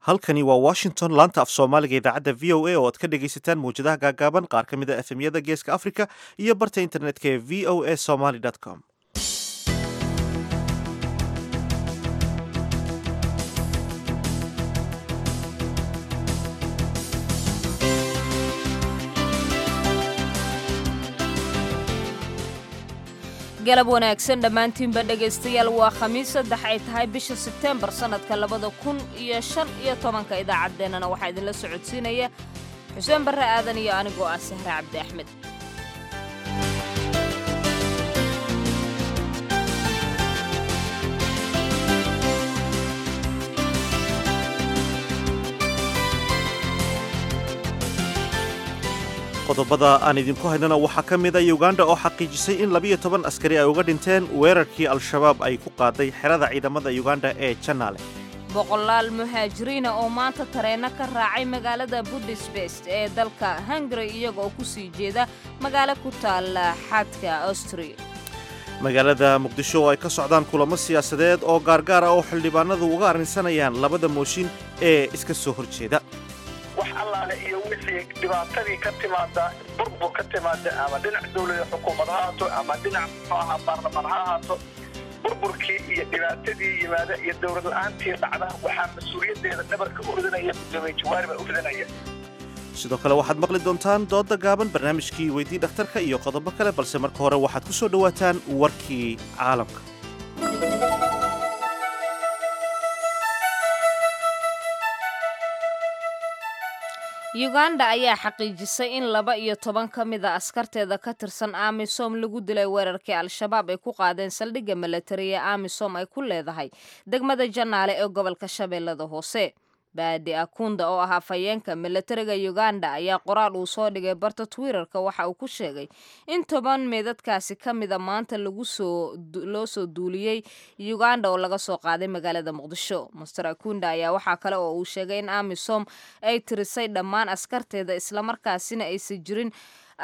halkani waa washington laanta af soomaaliga idaacadda v o a oo aad ka dhegaysataan mawjadaha gaagaaban qaar ka mid a efemyada geeska africa iyo barta internetka ee v o a somaly com galab wanaagsan dhammaantiinba dhegaystayaal waa khamiis saddex ay tahay bisha sebteembar sannadka labada kun iyo shan iyo tobanka idaacaddeenana waxaa idinla socodsiinaya xuseen barre aadan iyo anigoo ah sahre cabdi axmed qodobada aan idinku haynana waxaa ka mid a uganda oo xaqiijisay in labiyo toban askari ay uga dhinteen weerarkii al-shabaab ay ku qaaday xerada ciidamada uganda ee janaale boqolaal muhaajiriina oo maanta tareenno ka raacay magaalada budisbest ee dalka hungari iyaga oo ku sii jeeda magaalo ku taala xadka austria magaalada muqdisho oo ay ka socdaan kulamo siyaasadeed oo gaargaar ah oo xildhibaanadu uga arrinsanayaan labada mooshin ee iska soo horjeeda wax allaale iyo wixii dhibaatadii ka timaada burbur ka timaada ama dhinac dawlada xukuumad ha haato ama dhinac muxuu ahaa baarlamaan ha ahaato burburkii iyo dhibaatadii yimaada iyo dowlad la-aantii dhacda waxaa mas-uuliyaddeeda dhabarka u ridinaya gudoomiye jawaari baa u ridinaya sidoo kale waxaad maqli doontaan dooda gaaban barnaamijkii weydii dhakhtarka iyo qodobo kale balse marka hore waxaad ku soo dhowaataan warkii caalamka yuganda ayaa xaqiijisay in laba iyo toban ka mid a askarteeda ka tirsan amisom lagu dilay weerarkii al-shabaab ay ku qaadeen saldhigga milatari ee amisom ay ku leedahay degmada janaale ee gobolka shabeellada hoose baadi akunda oo ah afhayeenka milatariga uganda ayaa qoraal uu soo dhigay barta twitterka waxa uu ku sheegay in toban meedadkaasi ka mida maanta loo soo duuliyey uganda oo laga soo qaaday magaalada muqdisho master akunda ayaa waxaa kale oo uu sheegay in amisom ay tirisay dhammaan askarteeda islamarkaasina aysan jirin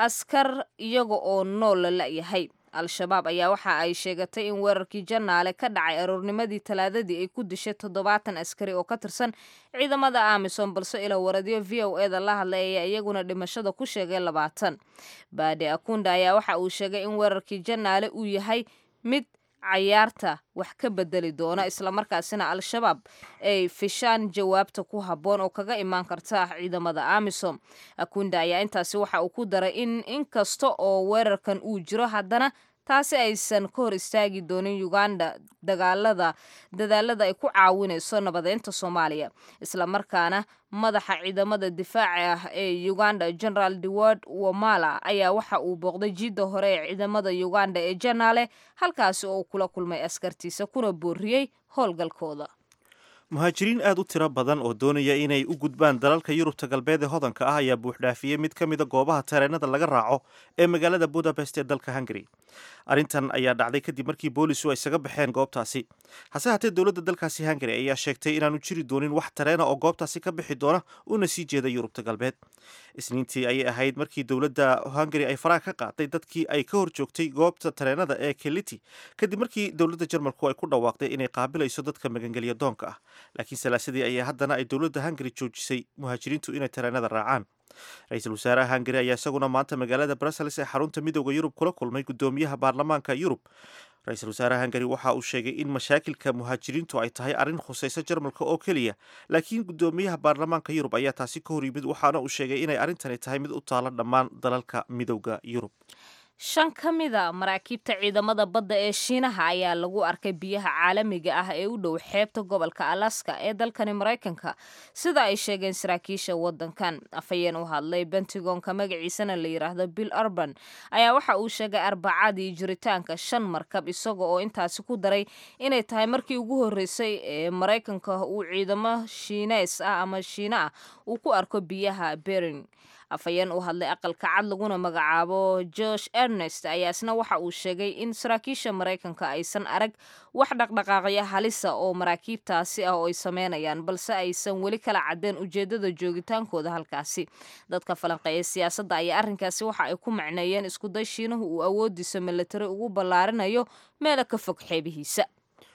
askar iyaga oo nool la la'yahay al-shabaab ayaa waxa ay sheegatay in weerarkii janaale ka dhacay aroornimadii talaadadii ay ku dishay toddobaatan askari oo ka tirsan ciidamada amisom balse ila waradyo v o e da la hadlay ayaa iyaguna dhimashada ku sheegay labaatan baadi akunda ayaa waxa uu sheegay in weerarkii janaale uu yahay mid cayaarta wax ka bedeli doona islamarkaasina al-shabaab ay fishaan jawaabta ku habboon oo kaga imaan karta ciidamada amisom akunda ayaa intaasi waxa uu ku daray in inkasta oo weerarkan uu jiro haddana taasi aysan ka hor istaagi doonin uganda dagaalada dadaalada ay ku caawinayso nabadeynta soomaaliya islamarkaana madaxa ciidamada difaaca ah ee uganda generaal deward wamala ayaa waxa uu booqday jiidda hore ee ciidamada uganda ee janaale halkaasi oo uu kula kulmay askartiisa kuna booriyey howlgalkooda muhaajiriin aad u tiro badan oo doonaya inay u gudbaan dalalka yurubta galbeed ee hodanka ah ayaa buuxdhaafiyey mid ka mida goobaha tareenada laga raaco ee magaalada budapest ee dalka hungari arrintan ayaa dhacday kadib markii boolisu ay isaga baxeen goobtaasi hase haatee dowladda dalkaasi hungari ayaa sheegtay inaanu jiri doonin wax tareena oo goobtaasi ka bixi doona una sii jeeda yurubta galbeed isniintii ayay ahayd markii dowladda hungari ay faraha ka qaaday dadkii ay ka hor joogtay goobta tareenada ee keliti kadib markii dowladda jarmalku ay ku dhawaaqday inay qaabilayso dadka magangelya doonka ah laakiin salaasadii ayaa haddana ay dowladda hungari joojisay muhaajiriintu inay tareenada raacaan ra-iisul wasaaraha hungari ayaa isaguna maanta magaalada brussels ee xarunta midooda yurub kula kulmay guddoomiyaha baarlamaanka yurub ra-iisul wasaaraha hungari waxa uu sheegay in mashaakilka muhaajiriintu ay tahay arrin khusaysa jarmalka oo keliya laakiin guddoomiyaha baarlamaanka yurub ayaa taasi ka hor yimid waxaana uu sheegay inay arrintani tahay mid u taala dhammaan dalalka midooda yurub shan ka mida maraakiibta ciidamada badda ee shiinaha ayaa lagu arkay biyaha caalamiga ah ee u dhow xeebta gobolka alaska ee dalkani maraykanka sida ay sheegeen saraakiisha wadankan afhayeen u hadlay bentigonka magaciisana la yidhaahdo bill urban ayaa waxa uu sheegay arbacadii jiritaanka shan markab isaga oo intaasi ku daray inay tahay markii ugu horreysay ee maraykanka uu ciidamo shiineys ah ama shiina ah uu ku arko biyaha bering afhayeen u hadlay aqalka cad laguna magacaabo josh ernest ayaa isna waxa uu sheegay in saraakiisha maraykanka aysan arag wax dhaqdhaqaaqya halisa oo maraakiibtaasi ah oo ay sameynayaan balse aysan weli kala cadeen ujeedada joogitaankooda halkaasi dadka falanqeeya siyaasadda ayaa arrinkaasi waxa ay ku macneeyeen iskuday shiinuhu uu awoodiisa milatari ugu ballaarinayo meelo ka fog xeebihiisa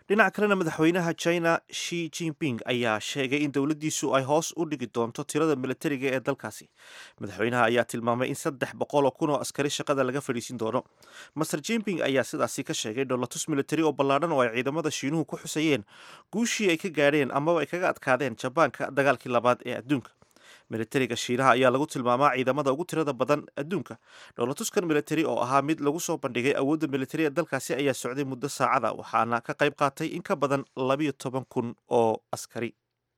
dhinaca kalena madaxweynaha china shi jinping ayaa sheegay in dowladdiisu ay hoos u dhigi doonto tirada militariga ee dalkaasi madaxweynaha ayaa tilmaamay in saddex boqol oo kun oo askari shaqada laga fadhiisin doono master jinping ayaa sidaasi ka sheegay dholatus militari oo ballaadhan oo ay ciidamada shiinuhu ku xusayeen guushii ay ka gaadheen amaba ay kaga adkaadeen jabaanka dagaalkii labaad ee adduunka militariga shiinaha ayaa lagu tilmaamaa ciidamada ugu tirada badan adduunka dhowlatuskan militari oo ahaa mid lagu soo bandhigay awoodda militari ee dalkaasi ayaa socday muddo saacada waxaana ka qayb qaatay in ka badan labiyo toban kun oo askari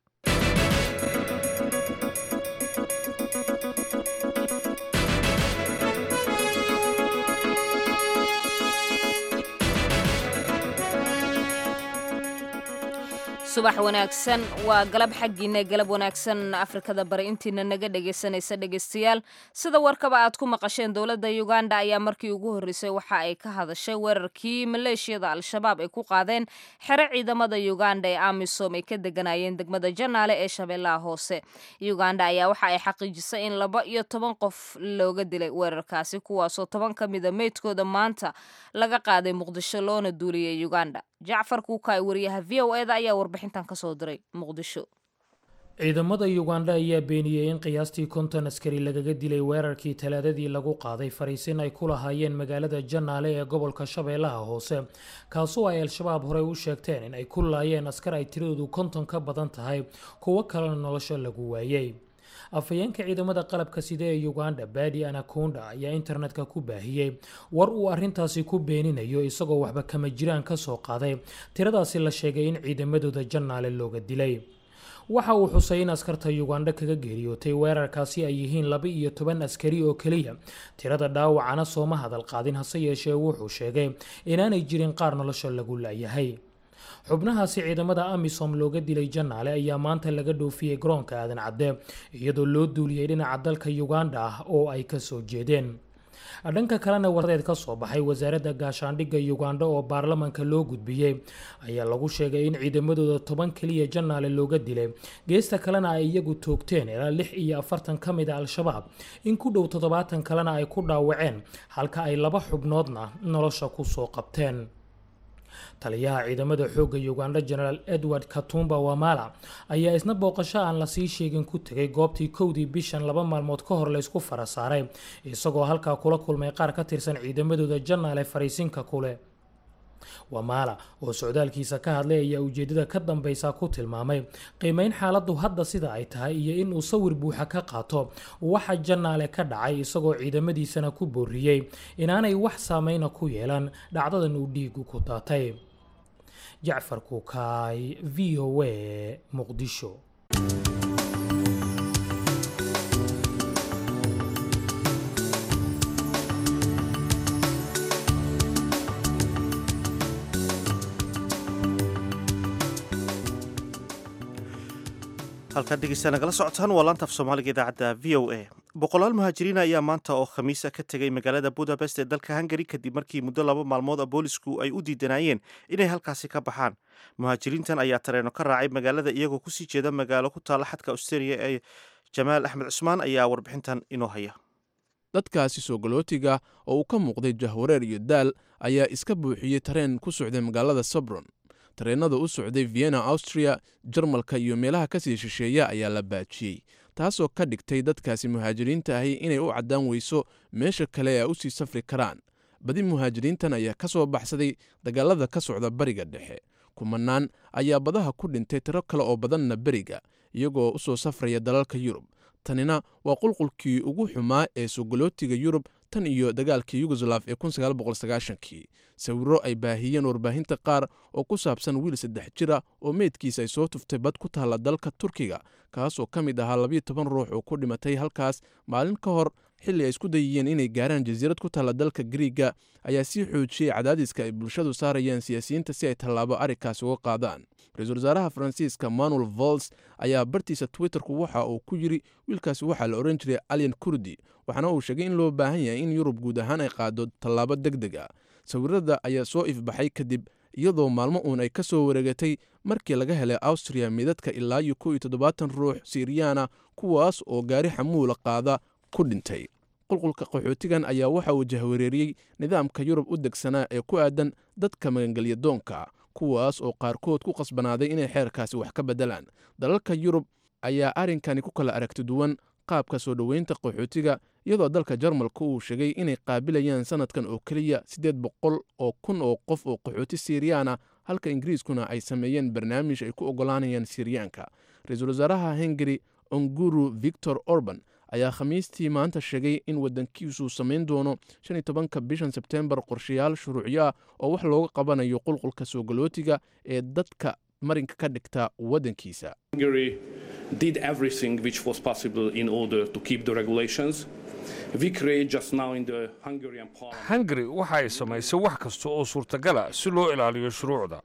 subax wanaagsan waa galab xaggiina galab wanaagsan afrikada bari intiina naga dhegaysanaysa dhegaystayaal sida warkaba aad ku maqasheen dowladda uganda ayaa markii ugu horreysay waxa ay ka hadashay weerarkii maleeshiyada al-shabaab ay ku qaadeen xero ciidamada uganda ee amisom ay ka deganayeen degmada janaale ee shabeellaha hoose uganda ayaa waxa ay xaqiijisay in laba iyo toban qof looga dilay weerarkaasi kuwaasoo toban ka mida meydkooda maanta laga qaaday muqdisho loona duuliyay uganda jacfar kuukaay wariyaha v o eda ayaa warbixintan ka soo diray muqdisho ciidamada uganda ayaa beeniyey in qiyaastii konton askari lagaga dilay weerarkii talaadadii lagu qaaday fariisin ay ku lahaayeen magaalada janaale ee gobolka shabeellaha hoose kaasoo ay al-shabaab horey u sheegteen in ay ku laayeen askar ay tiradoodu konton ka badan tahay kuwo kalena nolosha lagu waayey afhayeenka ciidamada qalabka sida ee uganda badi anakonda ayaa internetka ku baahiyey war uu arintaasi ku beeninayo isagoo waxba kama jiraan ka soo qaaday tiradaasi la sheegay in ciidamadooda janaale looga dilay waxa uu xusay in askarta uganda kaga geeriyootay weerarkaasi ay yihiin laba iyo toban askari oo keliya tirada dhaawacana sooma hadal qaadin hase yeeshee wuxuu sheegay inaanay jirin qaar nolosha lagu laayahay xubnahaasi ciidamada amisom looga dilay janaale ayaa maanta laga dhoofiyey garoonka aadan cadde iyadoo loo duuliyey dhinaca dalka uganda ah oo ay kasoo jeedeen dhanka kalena wardeed ka soo baxay wasaaradda gaashaandhigga uganda oo baarlamanka loo gudbiyey ayaa lagu sheegay in ciidamadooda toban keliya janaale looga dilay geesta kalena ay iyagu toogteen ilaa lix iyo afartan ka mid a al-shabaab in ku dhow toddobaatan kalena ay ku dhaawaceen halka ay laba xubnoodna nolosha kusoo qabteen taliyaha ciidamada xoogga uganda genaraal edward katumba wamala ayaa isna booqasho aan lasii sheegin ku tegay goobtii kowdii bishan laba maalmood ka hor laysku fara saaray isagoo halkaa kula kulmay qaar ka tirsan ciidamadooda janaale fariisinka kule wamala oo socdaalkiisa ka hadlay ayaa ujeedada ka dambeysa ku tilmaamay qiimeyn xaaladdu hadda sida ay tahay iyo inuu sawir buuxa ka qaato waxa janaale ka dhacay isagoo ciidamadiisana ku booriyey inaanay wax saameyna ku yeelan dhacdadan uu dhiigu ku daatay jacfar kuukaay v o a muqdisho halkaad dhegeysta nagala socotaan waa laanta af soomaaliga idaacadda v o a boqolaal muhaajiriin ayaa maanta oo khamiisa ka tegay magaalada budapest ee dalka hungari kadib markii muddo laba maalmood a boolisku ay u diidanayeen inay halkaasi ka baxaan muhaajiriintan ayaa tareeno ka raacay magaalada iyagoo kusii jeeda magaalo ku taalla xadka australia ee jamaal axmed cusmaan ayaa warbixintan inoo haya dadkaasi soogolootiga oo uu ka muuqday jahwareer iyo daal ayaa iska buuxiyey tareen ku socday magaalada sabron tareennada u socday vienna austria jarmalka iyo meelaha kasii shisheeya ayaa la baajiyey taasoo ka dhigtay dadkaasi muhaajiriinta ahi inay u caddaan weyso meesha kale ee usii safri karaan badi muhaajiriintan ayaa ka soo baxsaday dagaalada ka socda bariga dhexe kumanaan ayaa badaha ku dhintay tiro kale oo badanna beriga iyagoo u soo safraya dalalka yurub tanina waa qulqulkii ugu xumaa ee sogolootiga yurub tan iyo dagaalkii yugoslaf ee kii sawirro ay baahiyeen warbaahinta qaar oo ku saabsan wiil saddex jira oo meydkiisa ay soo tuftay bad ku taalla dalka turkiga kaasoo ka mid ahaa labiyo toban ruux oo ku dhimatay halkaas maalin ka hor xilli ay isku dayiyeen inay gaaraan jasiirad ku taalla dalka griiga ayaa sii xoojiyey cadaadiska ay bulshadu saarayeen siyaasiyiinta si ay tallaabo arrinkaasi uga qaadaan ra-iisul wasaaraha faransiiska manuel vols ayaa bartiisa twitterku waxa uu ku yidri wiilkaasi waxaa la odhan jiray alyan kurdi waxaana uu sheegay in loo baahan yahay in yurub guud ahaan ay qaado tallaabo deg deg a sawirada ayaa soo ifbaxay kadib iyadoo maalmo uun ay ka soo wareegatay markii laga helay awstriya midadka ilaa iyo kow iyo toddobaatan ruux siiriyaana kuwaas oo gaari xamuula qaada ku dhintay qulqulka qaxootigan ayaa waxa uu jahwareeriyey nidaamka yurub u degsanaa ee ku aadan dadka magangelyadoonka kuwaas oo qaarkood ku qasbanaaday inay xeerkaasi wax ka beddelaan dalalka yurub ayaa arrinkani ku kala aragti duwan qaabka soo dhoweynta qaxootiga iyadoo dalka jarmalka uu sheegay inay qaabilayaan sannadkan oo keliya siddeed boqol oo kun oo qof oo qaxooti siiriyaana halka ingiriiskuna ay sameeyeen barnaamij ay ku oggolaanayaan siiriyaanka ra-iisul wasaaraha hungari onguru victor orban ayaa khamiistii maanta sheegay in waddankiisu samayn doono shan iyo tobanka bishan sebtembar qorshayaal shuruucyo ah oo wax looga qabanayo qulqulka soo galootiga ee dadka marinka ka dhigta waddankiisa Hungary did everything which was possible in order to keep the regulations. We create just now in the Hungarian parliament. hungari waxa ay samaysay wax kasta oo suurtagala si loo ilaaliyo shuruucda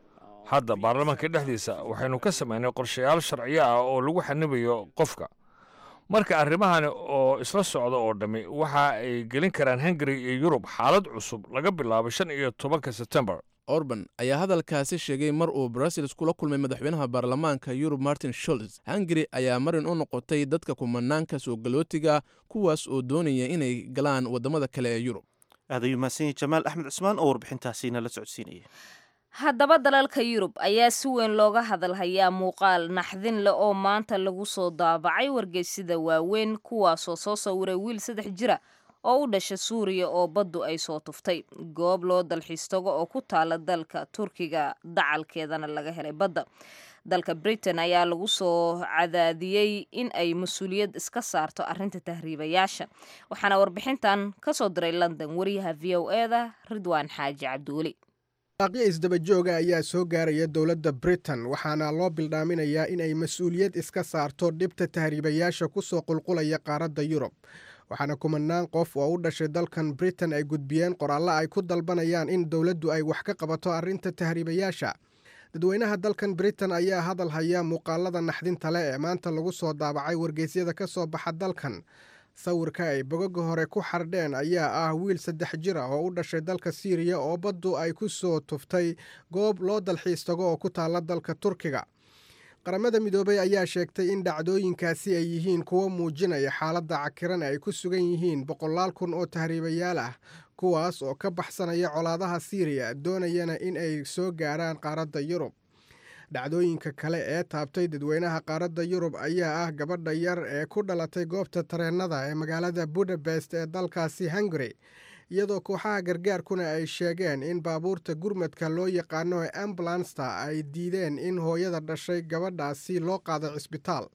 hadda baarlamaanka dhexdiisa waxaynu ka samaynay qorshayaal sharciyo ah oo lagu xanibayo qofka marka arrimahani oo isla socda oo dhammi waxa ay gelin karaan hungari iyo yurub xaalad cusub laga bilaabo shan iyo tobanka sebtembar orban ayaa hadalkaasi sheegay mar uu brussels kula kulmay madaxweynaha baarlamaanka yurub martin sholz hungari ayaa marin u noqotay dadka kumanaanka soo galootiga kuwaas oo doonaya inay galaan waddamada kale ee yurub aad ayuu mahadsan yahay jamaal axmed cusmaan oo warbixintaasi nala socodsiinaya haddaba dalalka yurub ayaa si weyn looga hadalhayaa muuqaal naxdin leh oo maanta lagu soo daabacay wargeysida waaweyn kuwaasoo soo sawiray wiil saddex jira oo u dhasha suuriya oo baddu ay soo tuftay goob loo dalxiis tago oo ku taala dalka turkiga dacalkeedana laga helay badda dalka britain ayaa lagu soo cadaadiyey in ay mas-uuliyad iska saarto arrinta tahriibayaasha waxaana warbixintan ka soo diray london wariyaha v o e da ridwaan xaaji cabdiweli waaqyo isdabajooga ayaa soo gaaraya dowladda britain waxaana loo bildhaaminayaa in ay mas-uuliyad iska saarto dhibta tahriibayaasha ku soo qulqulaya qaaradda yurub waxaana kumanaan qof oo u dhashay dalkan britain ay gudbiyeen qoraallo ay ku dalbanayaan in dowladdu ay wax ka qabato arrinta tahriibayaasha dadweynaha dalkan britain ayaa hadal haya muuqaalada naxdinta leh ee maanta lagu soo daabacay wargeysyada ka soo baxa dalkan sawirka ay bogoga hore ku xardheen ayaa ah wiil saddex jir ah oo u dhashay dalka siiriya oo baddu ay ku soo tuftay goob loo dalxiis tago oo ku taalla dalka turkiga qaramada midoobay ayaa sheegtay in dhacdooyinkaasi ay yihiin kuwo muujinaya xaaladda cakiran ay ku sugan yihiin boqolaal kun oo tahriibayaal ah kuwaas oo ka baxsanaya colaadaha siiriya doonayana in ay soo gaaraan qaaradda yurub dhacdooyinka kale ee taabtay dadweynaha qaaradda yurub ayaa ah gabadha yar ee ku dhalatay goobta tareennada ee magaalada budapest ee dalkaasi hungari iyadoo kooxaha gargaarkuna ay sheegeen in baabuurta gurmadka loo yaqaano ee ambulansta ay diideen in hooyada dhashay gabadhaasi loo qaado cisbitaal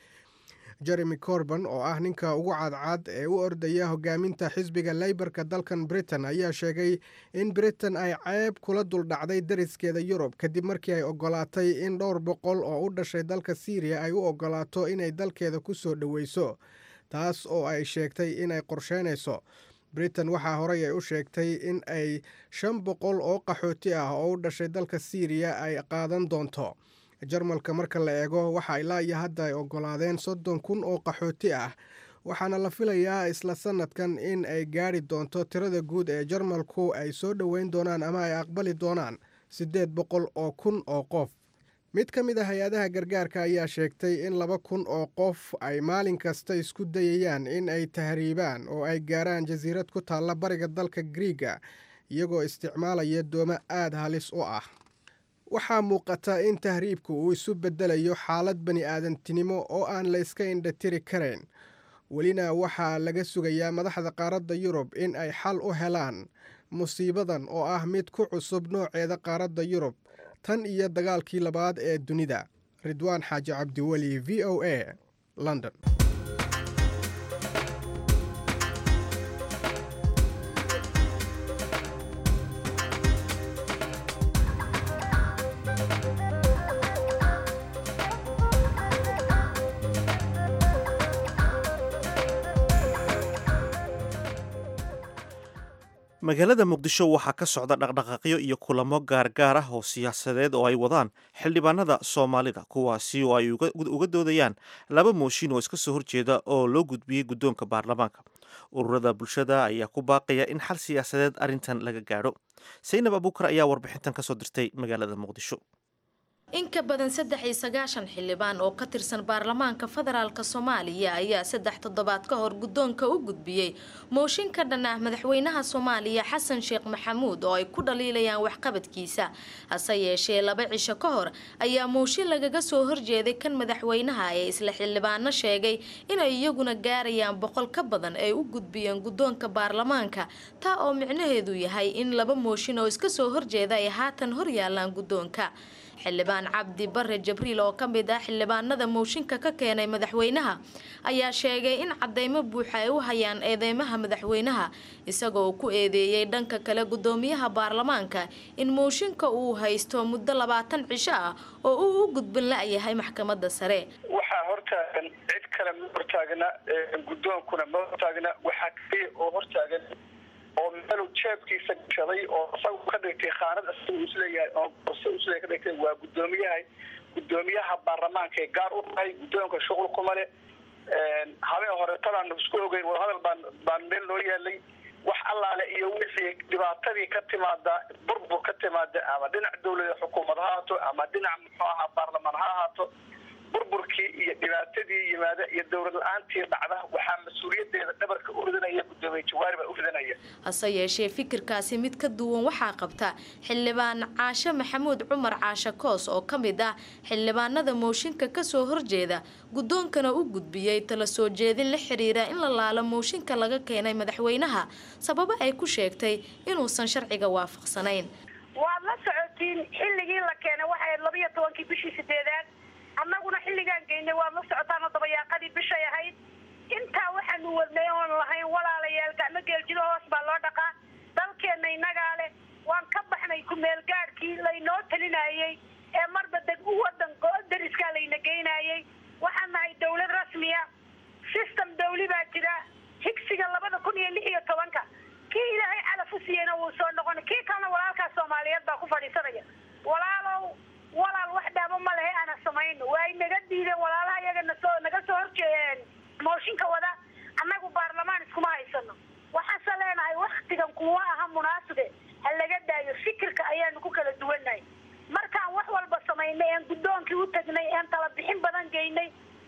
jeremy corban oo ah ninka ugu cadcad ee u ordaya hogaaminta xisbiga leybarka dalkan britain ayaa sheegay in britain ay ceeb kula duldhacday dariskeeda yurub kadib markii ay ogolaatay in dhowr boqol oo u dhashay dalka syriya ay u ogolaato inay dalkeeda ku soo dhoweyso taas oo ay sheegtay inay qorsheynayso britain waxaa horey ay u sheegtay in ay shan boqol oo qaxooti ah oo u dhashay dalka syriya ay qaadan doonto jarmalka marka la eego waxa ilaa iyo hadda ay ogolaadeen soddon kun oo qaxooti ah waxaana la filayaa isla sanadkan in ay gaadhi doonto tirada guud ee jarmalku ay soo dhoweyn doonaan ama ay aqbali doonaan siddeed boqol oo kun oo qof mid ka mid a hay-adaha gargaarka ayaa sheegtay in laba kun oo qof ay maalin kasta isku dayayaan in ay tahriibaan oo ay gaaraan jasiirad ku taalla bariga dalka griiga iyagoo isticmaalaya doomo aada halis u ah waxaa muuqata in tahriibku uu isu beddelayo xaalad bani aadantinimo oo aan la iska indhatiri karayn welina waxaa laga sugayaa madaxda qaaradda yurub in ay xal u helaan musiibadan oo ah mid ku cusub nooceeda qaaradda yurub tan iyo dagaalkii labaad ee dunida ridwaan xaaji cabdiweli v o a london magaalada muqdisho waxaa ka socda dhaqdhaqaaqyo iyo kulamo gaargaar ah oo siyaasadeed oo ay wadaan xildhibaanada soomaalida kuwaasi oo ay uga doodayaan laba mooshin oo iska soo horjeeda oo loo gudbiyey guddoonka baarlamaanka ururada bulshada ayaa ku baaqaya in xal siyaasadeed arrintan laga gaadho saynab abuukar ayaa warbixintan kasoo dirtay magaalada muqdisho in ka badan saddex iyo sagaashan xildhibaan oo ka tirsan baarlamaanka federaalk soomaaliya ayaa saddex toddobaad ka hor guddoonka u gudbiyey mooshin ka dhan ah madaxweynaha soomaaliya xasan sheekh maxamuud oo ay ku dhaliilayaan waxqabadkiisa hase yeeshee laba cisho ka hor ayaa mooshin lagaga soo horjeeday kan madaxweynaha ee isla xildhibaano sheegay inay iyaguna gaarayaan boqol ka badan ay u gudbiyeen guddoonka baarlamaanka taa oo micnaheedu yahay in laba mooshin oo iska soo horjeeda ay haatan hor yaalaan guddoonka xildhibaan cabdi bare jabriil oo ka mid ah xildhibaanada mooshinka ka keenay madaxweynaha ayaa sheegay in cadeymo buuxa ay u hayaan eedeymaha madaxweynaha isagoo ku eedeeyey dhanka kale gudoomiyaha baarlamaanka in mooshinka uu haysto muddo labaatan cisho ah oo uu u gudbin la-yahay maxkamada sare waxaa hortaagan cid kale ma hortaagna guddoonkuna ma hortaagna waxaa kaliya oo hortaagan oo meelu jeebkiisa gashaday oo isagu ka dhigtay khaanad isagu isleeyahay oo borse isleeyahay ka dhigtay waa guddoomiyaha guddoomiyaha baarlamaanka ee gaar u tahay guddoonka shuqul kuma le habeen hore tadaan isku ogeyn wadahadal baan baan meel noo yaalay wax allaale iyo wixii dhibaatadii ka timaada burbur ka timaada ama dhinac dawlada xukuumad ha ahaato ama dhinac muxuu ahaa baarlamaan ha ahaato burburkii iyo dhibaatadii yimaada iyo dowlad la-aantii dhacda waxaa mas-uuliyadeeda dhabarka u ridanaya guddoomiye jawaari baa u ridanaya hase yeeshee fikirkaasi mid ka duwan waxaa qabta xildhibaan caashe maxamuud cumar caashe koos oo ka mid ah xildhibaanada mooshinka kasoo horjeeda guddoonkana u gudbiyey tala soo jeedin la xiriira in la laalo mooshinka laga keenay madaxweynaha sababo ay ku sheegtay inuusan sharciga waafaqsanayn waad la socotiin xilligii la keenay waxay labiyo tobankii bishii sideedaad annaguna xilligaan geynay waad la socotaan oo dabayaaqadii bishay ahayd intaa waxaanu wadnay oon lahayn walaalayaal gacmo geeljido hoos baa loo dhaqaa dalkeenna innagaa leh waan ka baxnay ku-meel gaadhkii laynoo talinayey ee marba deg wadan dariskaa layna geynayey waxaan nahay dawlad rasmiya system dawli baa jira higsiga labada kun iyo lix iyo tobanka kii ilaahay calaf u siiyeyna wuu soo noqona kii kalena walaalkaas soomaaliyeed baa ku fadhiisanaya walaalow walaal wax dhaabo ma lehe ana samayno waa naga diideen walaalaha iyaga nasoo naga soo horjeeyeen mooshinka wada annagu baarlamaan iskuma haysano waxaase leenahay waktigan kuwa aha munaasibe ha laga daayo fikirka ayaanu ku kala duwannahay markaan wax walba samaynay een guddoonkii u tagnay een tala bixin badan geynay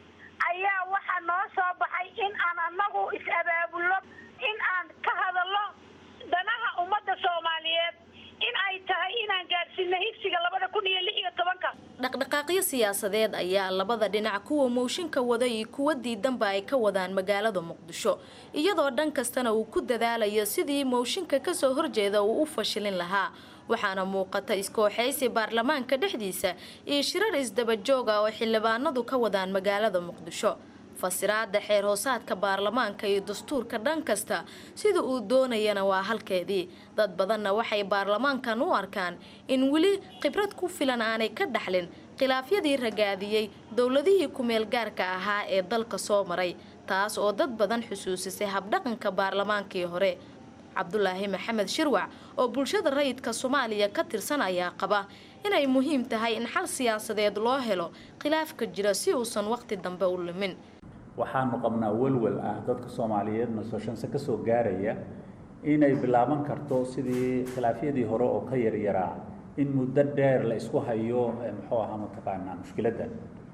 ayaa waxaa noo soo baxay in aan annagu is-abaabulno in aan ka hadalno danaha ummadda soomaaliyeed in ay tahay inaan gaadhsiino higsiga labada kun iyo lix iyo tobanka dhaqdhaqaaqyo siyaasadeed ayaa labada dhinac kuwa mooshinka wada iyo kuwa diidanba ay ka wadaan magaalada muqdisho iyadoo dhan kastana uu ku dadaalayo sidii mooshinka kasoo horjeeda uu u fashilin lahaa waxaana muuqata iskooxaysi baarlamaanka dhexdiisa iyo shirar isdabajooga oo xildhibaanadu ka wadaan magaalada muqdisho fasiraada xeer hoosaadka baarlamaanka iyo dastuurka dhan kasta sida uu doonayana waa halkeedii dad badanna waxay baarlamaankan u arkaan in weli khibrad ku filan aanay ka dhaxlin khilaafyadii ragaadiyey dowladihii ku-meel gaarka ahaa ee dalka soo maray taas oo dad badan xusuusisay habdhaqanka baarlamaankii hore cabdulaahi maxamed shirwac oo bulshada rayidka soomaaliya ka tirsan ayaa qaba inay muhiim tahay in xal siyaasadeed loo helo khilaafka jira si uusan waqti dambe u lumin waxaanu qabnaa welwel ah dadka soomaaliyeed nasoshanse ka soo gaaraya inay bilaaban karto sidii khilaafyadii hore oo ka yaryaraa in muddo dheer la isku hayo muxuu ahaa mataqaanaa mushkiladda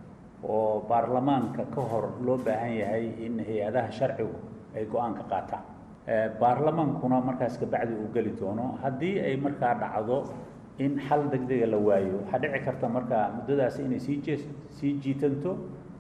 oo baarlamaanka ka hor loo baahan yahay in hay-adaha sharcigu ay go-aan ka qaataan baarlamaankuna markaas kabacdi uu geli doono haddii ay markaa dhacdo in xal degdega la waayo waxaa dhici karta markaa muddadaasi inay sii jee sii jiitanto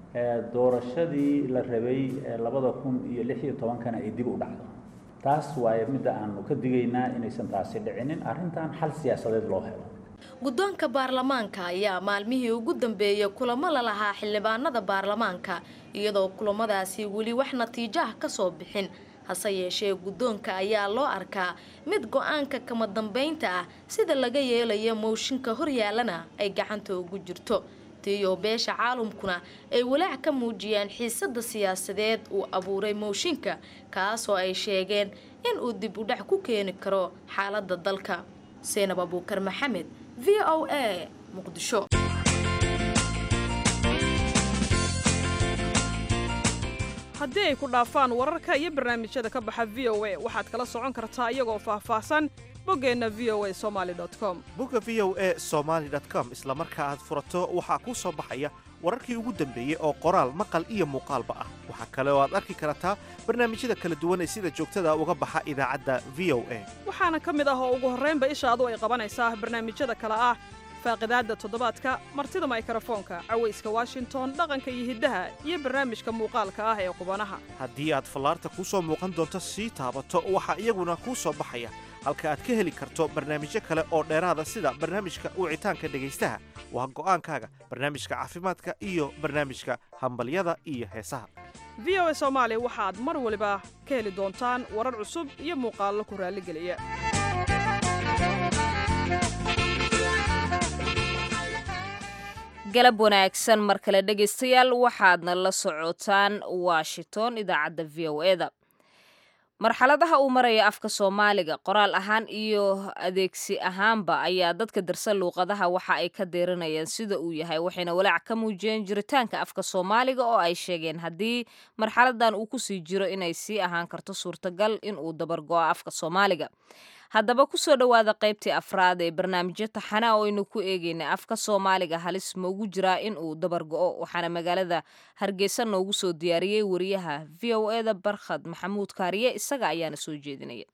doorashadii la rabay labada kun iyo lix iyo tobankana ay dib u dhacdo taas waaye midda aanu ka digaynaa inaysan taasi dhicinin arrintan xal siyaasadeed loo helo guddoonka baarlamaanka ayaa maalmihii ugu dambeeyay kulamo la lahaa xildhibaanada baarlamaanka iyadoo kulamadaasi weli wax natiijaha ka soo bixin hase yeeshee guddoonka ayaa loo arkaa mid go-aanka kama dambeynta ah sida laga yeelayo mooshinka horyaalana ay gacanta ugu jirto tiyo beesha caalamkuna ay walaac ka muujiyeen xiisada siyaasadeed uu abuuray mooshinka kaasoo ay sheegeen in uu dib u dhac ku keeni karo xaalada dalka seenab abuukar maxamed v o a muqdisho haddii ay ku dhaafaan wararka iyo barnaamijyada ka baxa v o a waxaad kala socon kartaa iyagoo faahfaahsan boggeenna v o a somaali com bogga v o e somaali com isla marka aad furato waxaa kuu soo baxaya wararkii ugu dambeeyey oo qoraal maqal iyo muuqaalba ah waxaa kale oo aad arki kartaa barnaamijyada kala duwan ee sida joogtada uga baxa idaacadda v o a waxaana ka mid ah oo ugu horraynba ishaadu ay qabanaysaa barnaamijyada kale ah faaqidaadda toddobaadka martida maykarafoonka cawayska washington dhaqanka iyo hiddaha iyo barnaamijka muuqaalka ah ee qubanaha haddii aad fallaarta kuu soo muuqan doonto sii taabato waxaa iyaguna kuu soo baxaya halka aad ka heli karto barnaamijyo kale oo dheeraada sida barnaamijka wicitaanka dhegaystaha waa go'aankaaga barnaamijka caafimaadka iyo barnaamijka hambalyada iyo heesaha v o a soomaali waxaad mar waliba ka heli doontaan warar cusub iyo muuqaallo ku raalligeliya galab wanaagsan mar kale dhegaystayaal waxaadna la socotaan washington idaacadda v o e da marxaladaha uu maraya afka soomaaliga qoraal ahaan iyo adeegsi ahaanba ayaa dadka darsan luuqadaha waxa ay ka deeranayaan sida uu yahay waxayna walaac ka muujiyeen jiritaanka afka soomaaliga oo ay sheegeen haddii marxaladan uu kusii jiro inay sii ahaan karto suurtagal inuu dabargo'o afka soomaaliga haddaba kusoo dhowaada qaybtii afraad ee barnaamijyo taxana oo aynu ku eegeynay afka soomaaliga halis maugu jiraa in uu dabargo'o waxaana magaalada hargeysa noogu soo diyaariyey wariyaha v o e da barkhad maxamuud kaariye isaga ayaana soo jeedinaya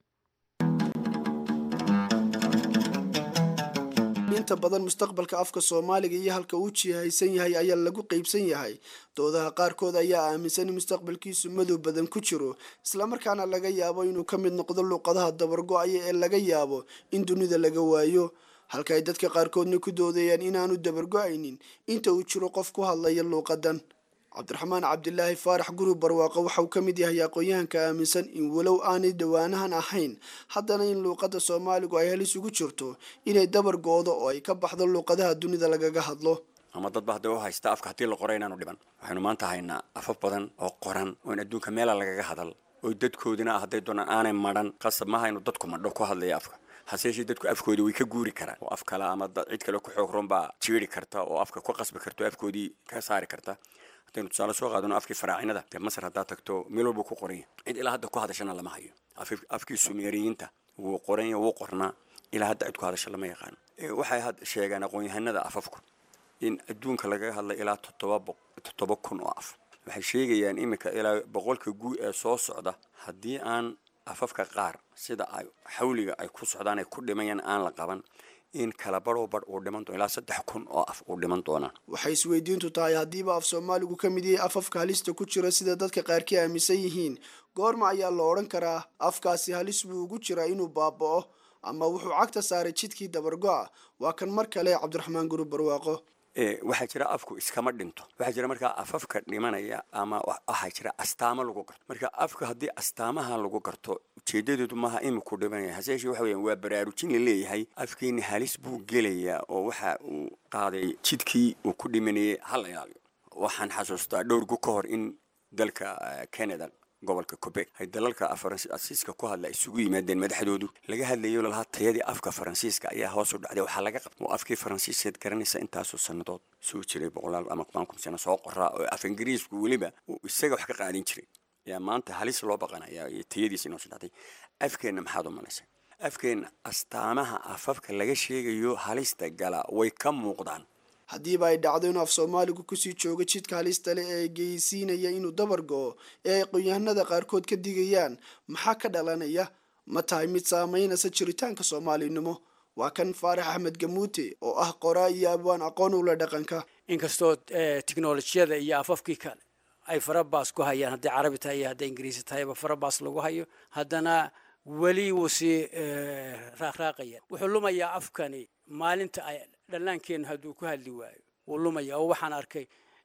inta badan mustaqbalka afka soomaaliga iyo halka uu jihaysan yahay ayaa lagu qeybsan yahay doodaha qaarkood ayaa aaminsan in mustaqbalkiisu madow badan ku jiro islamarkaana laga yaabo inuu ka mid noqdo luuqadaha dabargo-aya ee laga yaabo in dunida laga waayo halka ay dadka qaarkoodna ku doodayaan inaanu dabargo-aynin inta uu jiro qof ku hadlaya luuqadan cabdiraxmaan cabdilaahi faarax gurub barwaaqo waxa uu ka mid yahay aqoon-yahanka aaminsan in walow aanay dhawaanahan ahayn haddana in luuqadda soomaaligu ay halis ugu jirto inay dabar go-do oo ay ka baxdo luuqadaha dunida lagaga hadlo ama dadba hadday u haysta afka haddii la qoray inaanu dhiban waxaynu maanta haynaa afaf badan oo qoran oo in adduunka meela lagaga hadal oo dadkoodina ah hadday doonaan aanay madhan qasab maaha inuu dadku madho ku hadlaya afka hase yeeshee dadku afkoodii way ka guuri karaan oo af kale ama cid kale ku xoog run baa jiiri karta oo afka ku qasbi karta oo afkoodii ka saari karta haddaynu tusaale soo qaadano afkii faraacinada dee masar haddaad tagto meel walbuu ku qoran yahay cid ilaa hadda ku hadashana lama hayo afkii sumeeriyiinta wuu qoran yahay wuu qornaa ilaa hadda cid ku hadasha lama yaqaano waxay had sheegaan aqoon-yahanada afafku in adduunka lagaga hadlay ilaa toddoba toddoba kun oo af waxay sheegayaan iminka ilaa boqolka guu ee soo socda haddii aan afafka qaar sida ay xawliga ay ku socdaan ay ku dhimayaan aan la qaban in kala barhow bar uu dhiman doono ilaa saddex kun oo af uu dhiman doonaan waxay isweydiintu tahay haddiiba af soomaaligu ka mid yahay afafka halista ku jira sida dadka qaarkii aaminsan yihiin goorma ayaa la odhan karaa afkaasi halis buu ugu jiraa inuu baaba'o ama wuxuu cagta saaray jidkii dabargo-a waa kan mar kale cabdiraxmaan gurub barwaaqo waxaa jira afku iskama dhinto waxaa jira markaa afafka dhimanaya ama waxaa jira astaamo lagu garto marka afka haddii astaamaha lagu garto ujeedadeedu maaha iminku dhimanaya hase yeeshee waxa weeyaan waa baraarujin la leeyahay afkeeni halis buu gelayaa oo waxa uu qaaday jidkii uu ku dhimanayay hala ilaaliyo waxaan xasuustaa dhowrgu ka hor in dalka canada gobolka quebec ay dalalka faransiiska ku hadla isugu yimaadeen madaxdoodu laga hadlayo lalahaa tayadii afka faransiiska ayaa hoos u dhacday waxaa laga qabta oo afkii faransiiskeed garanaysa intaasoo sannadood soo jiray boqolaal ama toban kun sano soo qoraa oo af ingiriisku weliba uu isaga wax ka qaadin jiray ayaa maanta halis loo baqanaya iyo tayadiisa inoo soo dhacday afkeenna maxaad u malaysay afkeenna astaamaha afafka laga sheegayo halista gala way ka muuqdaan haddiiba ay dhacdo inuu af soomaaligu kusii joogo jidka halista leh ee geysiinaya inuu dabar go-o ee ay aqoon-yahanada qaarkood ka digayaan maxaa ka dhalanaya ma tahay mid saamaynaysa jiritaanka soomaalinimo waa kan faarax axmed gamuute oo ah qoraa iyo abwaan aqoon ula dhaqanka inkastoo tiknolojiyada iyo afafkii kale ay farabaas ku hayaan hadday carabi tahay iyo hadday ingiriisi tahayba farabaas lagu hayo haddana weli wuu sii raaqraaqaya wuxuu lumayaa afkani maalinta ay dhallaankeenu hadduu ku hadli waayo wuu lumaya oo waxaan arkay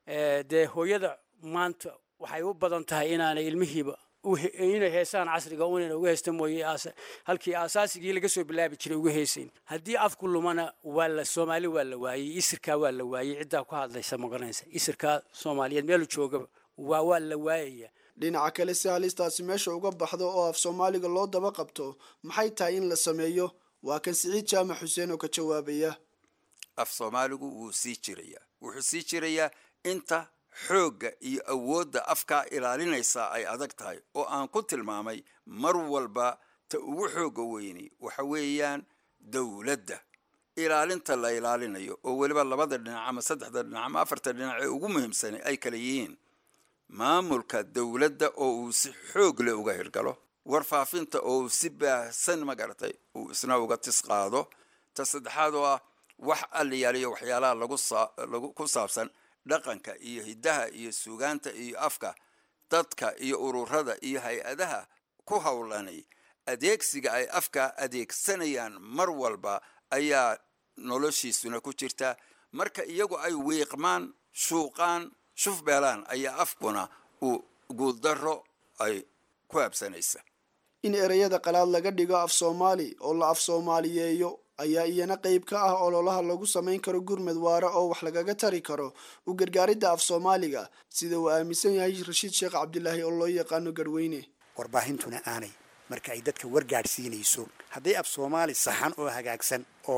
dee hooyada maanta waxay u badan tahay inaanay ilmihiiba inay heesaan casriga unayna uga haysta mooye halkii asaasigii laga soo bilaabi jiray uga heesayn haddii afku lumana waa la soomaali waa la waayey isirkaa waa la waayey ciddaa ku hadlaysa magaranaysa isirkaa soomaaliyeed meelu joogaba waa waa la waayaya dhinaca kale si halistaasi meesha uga baxdo oo af soomaaliga loo daba qabto maxay tahay in la sameeyo waa kan siciid jaamac xuseen oo ka jawaabaya af soomaaligu wuu sii jirayaa wuxuu sii jirayaa inta xoogga iyo awoodda afkaa ilaalinaysaa ay adag tahay oo aan ku tilmaamay mar walba ta ugu xooga weyni waxa weeyaan dowladda ilaalinta la ilaalinayo oo weliba labada dhinac ama saddexda dhinac ama afarta dhinac ee ugu muhiimsani ay kala yihiin maamulka dowladda oo uu si xoog leh uga hirgalo warfaafinta oo uu si baahsan magaratay uu isna uga tis qaado ta saddexaad oo ah wax allayaaliyo waxyaalaha lagu lagu ku saabsan dhaqanka iyo hiddaha iyo suugaanta iyo afka dadka iyo ururada iyo hay-adaha ku howlanay adeegsiga ay afka adeegsanayaan mar walba ayaa noloshiisuna ku jirta marka iyagu ay wiiqmaan shuuqaan shufbeelaan ayaa afkuna uu guuldaro ay ku habsanaysa in ereyada qalaad laga dhigo af soomaali oo la af soomaaliyeeyo ayaa iyana qayb ka ah ololaha lagu samayn karo gurmad waare oo wax lagaga tari karo u gargaaridda af soomaaliga sida uu aaminsan yahay rashiid sheekh cabdilaahi oo loo yaqaano garweyne warbaahintuna aanay marka ay dadka wargaadhsiinayso hadday af soomaali saxan oo hagaagsan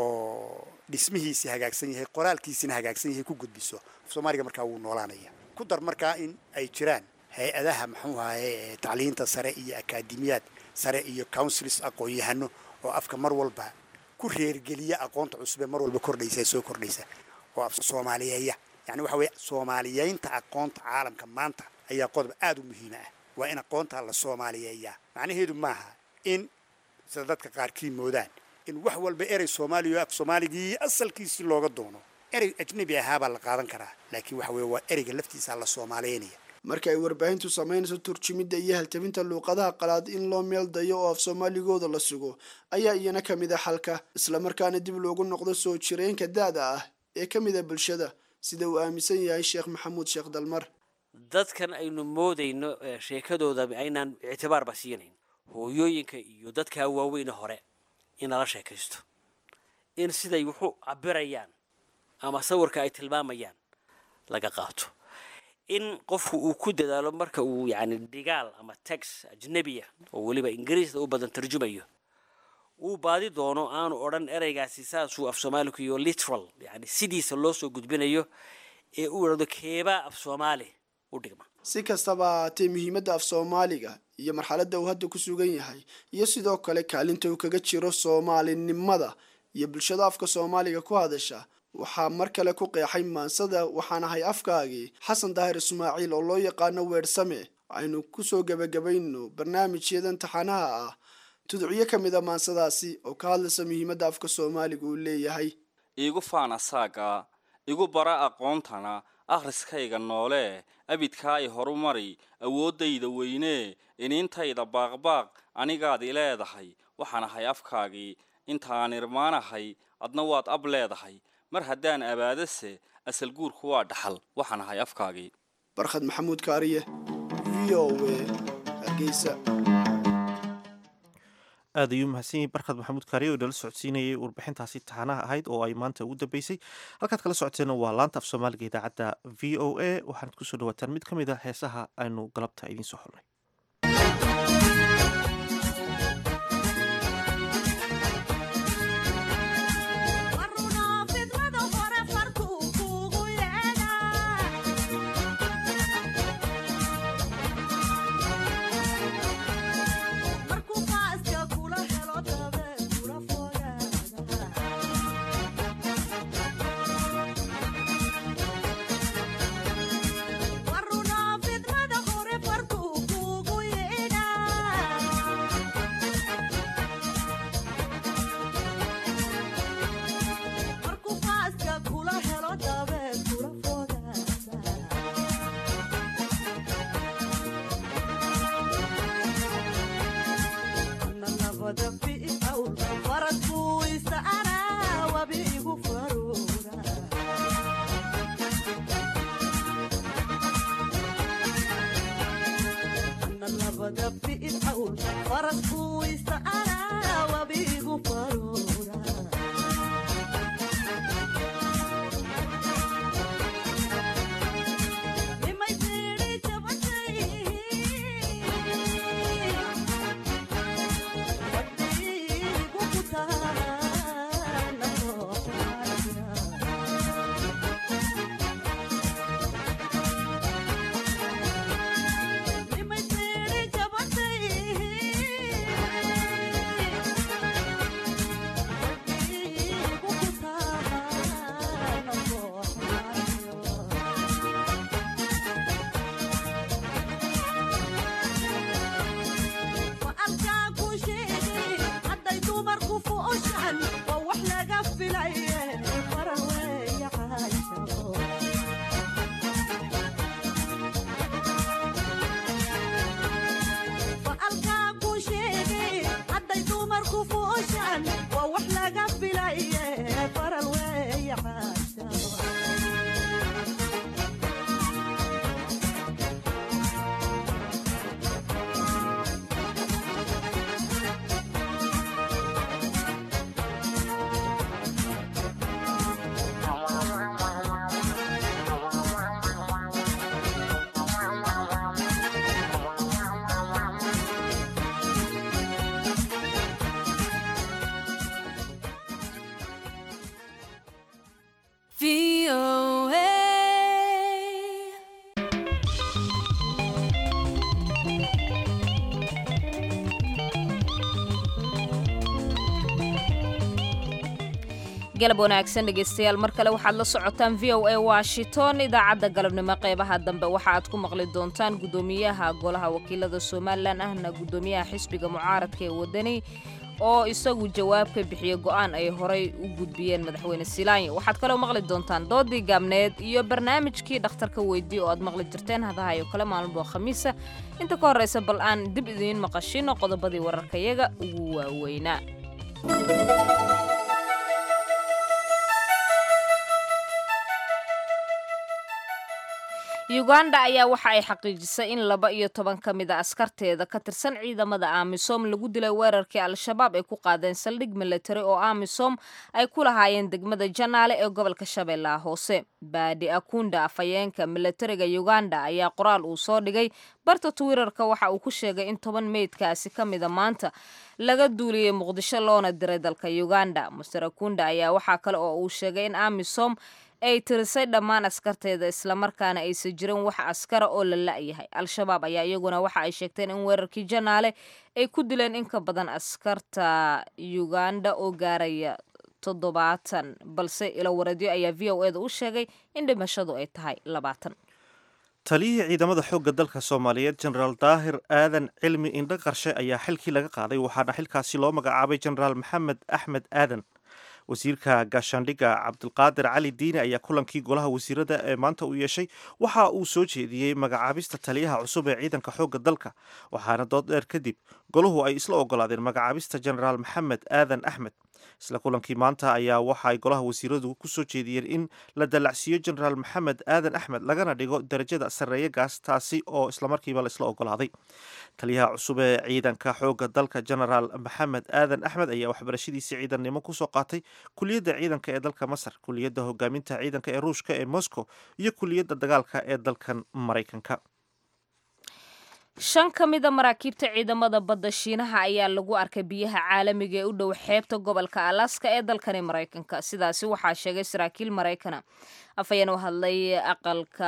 oo dhismihiisii hagaagsan yahay qoraalkiisina hagaagsan yahay ku gudbiso af soomaaliga markaa wuu noolaanaya ku dar markaa in ay jiraan hay-adaha muxuu ahaye tacliinta sare iyo akaademiyaad sare iyo councils aqoon-yahano oo afka mar walba ku reergeliya aqoonta cusub ee mar walba kordhaysa ee soo kordhaysa oo af soomaaliyeeya yani waxa weeye soomaaliyeynta aqoonta caalamka maanta ayaa qodob aada u muhiima ah waa in aqoonta la soomaaliyeeyaa macnaheedu maaha in sida dadka qaarkii moodaan in wax walba erey soomaaliya af soomaaligii asalkiisii looga doono erey ajnabi ahaabaa la qaadan karaa laakiin waxa weeye waa ereyga laftiisa la soomaaliyeynaya marka ay warbaahintu samaynayso turjumidda iyo haltabinta luuqadaha qalaad in loo meel dayo oo af soomaaligooda la sugo ayaa iyana ka mid a xalka islamarkaana dib loogu noqdo soo jireenka da-da ah ee ka mid a bulshada sida uu aaminsan yahay sheekh maxamuud sheekh dalmar dadkan aynu moodayno sheekadooda aynaan ictibaarba siinayn hooyooyinka iyo dadkaa waaweyne hore in lala sheekaysto in siday wuxu cabirayaan ama sawirka ay tilmaamayaan laga qaato in qofku uu ku dadaalo marka uu yani dhigaal ama tax ajnebiya oo weliba ingiriisda u badan tarjumayo uu baadi doono aanu odhan ereygaasi saasuu af soomaaliku iyo literal yani sidiisa loo soo gudbinayo ee uu idhahdo keebaa af soomaali u dhigma si kastaba ahaatee muhiimadda af soomaaliga iyo marxaladda uu hadda ku sugan yahay iyo sidoo kale kaalinta uu kaga jiro soomaalinimada iyo bulshada afka soomaaliga ku hadasha waxaa mar kale ku qeexay maansada waxaan ahay afkaagii xasan daahir ismaaciil oo loo yaqaano weersame aynu kusoo gebagabayno barnaamijyadan taxanaha ah tudciyo ka mid a maansadaasi oo ka hadlaysa muhiimadda afka soomaaliga uu leeyahay iigu faana saaga igu bara aqoontana akhriskayga noolee abidkaa i horumari awooddayda weynee iniintayda baaqbaaq anigaad i leedahay waxaan ahay afkaagii intaan irmaanahay adna waad ab leedahay mar haddaan abaadase asal guurku waa dhaxal waxaan ahay afkaagii barkhad maxamuud kaariye v o w hargeysa aad ayuu mahadsan yahay barkhad maxamuud kaariye oo inala socodsiinayay warbixintaasi taxanaha ahayd oo ay maanta ugu dambeysay halkaad kala socoteena waa laanta af soomaaliga idaacadda v o a waxaanad kusoo dhawaataan mid ka mid a heesaha aynu galabta idiin soo xulnay Nimay galab wanaagsan dhegaystayaal mar kale waxaad la socotaan v o a washington idaacadda galabnimo qeybaha dambe waxa aad ku maqli doontaan guddoomiyaha golaha wakiilada somalilan ahna guddoomiyaha xisbiga mucaaradka ee wadani oo isagu jawaab ka bixiyey go'aan ay horay u gudbiyeen madaxweyne silaanyo waxaad kaloo maqli doontaan doodii gaabneed iyo barnaamijkii dhakhtarka weydii oo aad maqli jirteen hadahayo kale maalmo khamiisa inta ka horraysa bal aan dib idiin maqashino qodobadii wararkayaga ugu waaweynaa uganda ayaa waxa ay xaqiijisay in laba iyo toban ka mid a askarteeda ka tirsan ciidamada amisom lagu dilay weerarkii al-shabaab ay ku qaadeen saldhig militari oo amisom ay ku lahaayeen degmada janaale ee gobolka shabeellaha hoose baadi akunda afhayeenka militariga uganda ayaa qoraal uu soo dhigay barta twitter-ka waxa uu ku sheegay in toban meydkaasi ka mida maanta laga duuliyey muqdisho loona diray dalka uganda master akunda ayaa waxaa kale oo uu sheegay in amisom ay tirisay dhammaan askarteeda islamarkaana aysan jirin wax askara oo la la'yahay al-shabaab ayaa iyaguna waxa ay sheegteen in weerarkii janaale ay ku dileen in ka badan askarta uganda oo gaaraya toddobaatan balse ilo wareedyo ayaa v o eda u sheegay in dhimashadu ay tahay labaatan taliyihii ciidamada xoogga dalka soomaaliyeed jenaraal daahir aadan cilmi indho qarshe ayaa xilkii laga qaaday waxaana xilkaasi loo magacaabay jenaraal maxamed axmed aadan wasiirka gaashaandhigga cabdulqaadir cali diine ayaa kulankii golaha wasiirada ee maanta uu yeeshay waxa uu soo jeediyey magacaabista taliyaha cusub ee ciidanka xoogga dalka waxaana dood dheer kadib golahu ay isla ogolaadeen magacaabista jenaraal maxamed aadan axmed isla kulankii maanta ayaa waxa ay golaha wasiiradu ku soo jeediyeen in la dallacsiiyo jenaraal maxamed aadan axmed lagana dhigo darajada sarreeye gaas taasi oo islamarkiiba la isla ogolaaday taliyaha cusub ee ciidanka xoogga dalka jenaraal maxamed aadan axmed ayaa waxbarashadiisii ciidannimo kusoo qaatay kuliyadda ciidanka ee dalka masar kuliyadda hogaaminta ciidanka ee ruushka ee moscow iyo kuliyadda dagaalka ee dalkan maraykanka shan ka mida maraakiibta ciidamada badda shiinaha ayaa lagu arkay biyaha caalamiga ee u dhow xeebta gobolka alaska ee dalkani maraykanka sidaasi waxaa sheegay saraakiil maraykana afhayeen u hadlay aqalka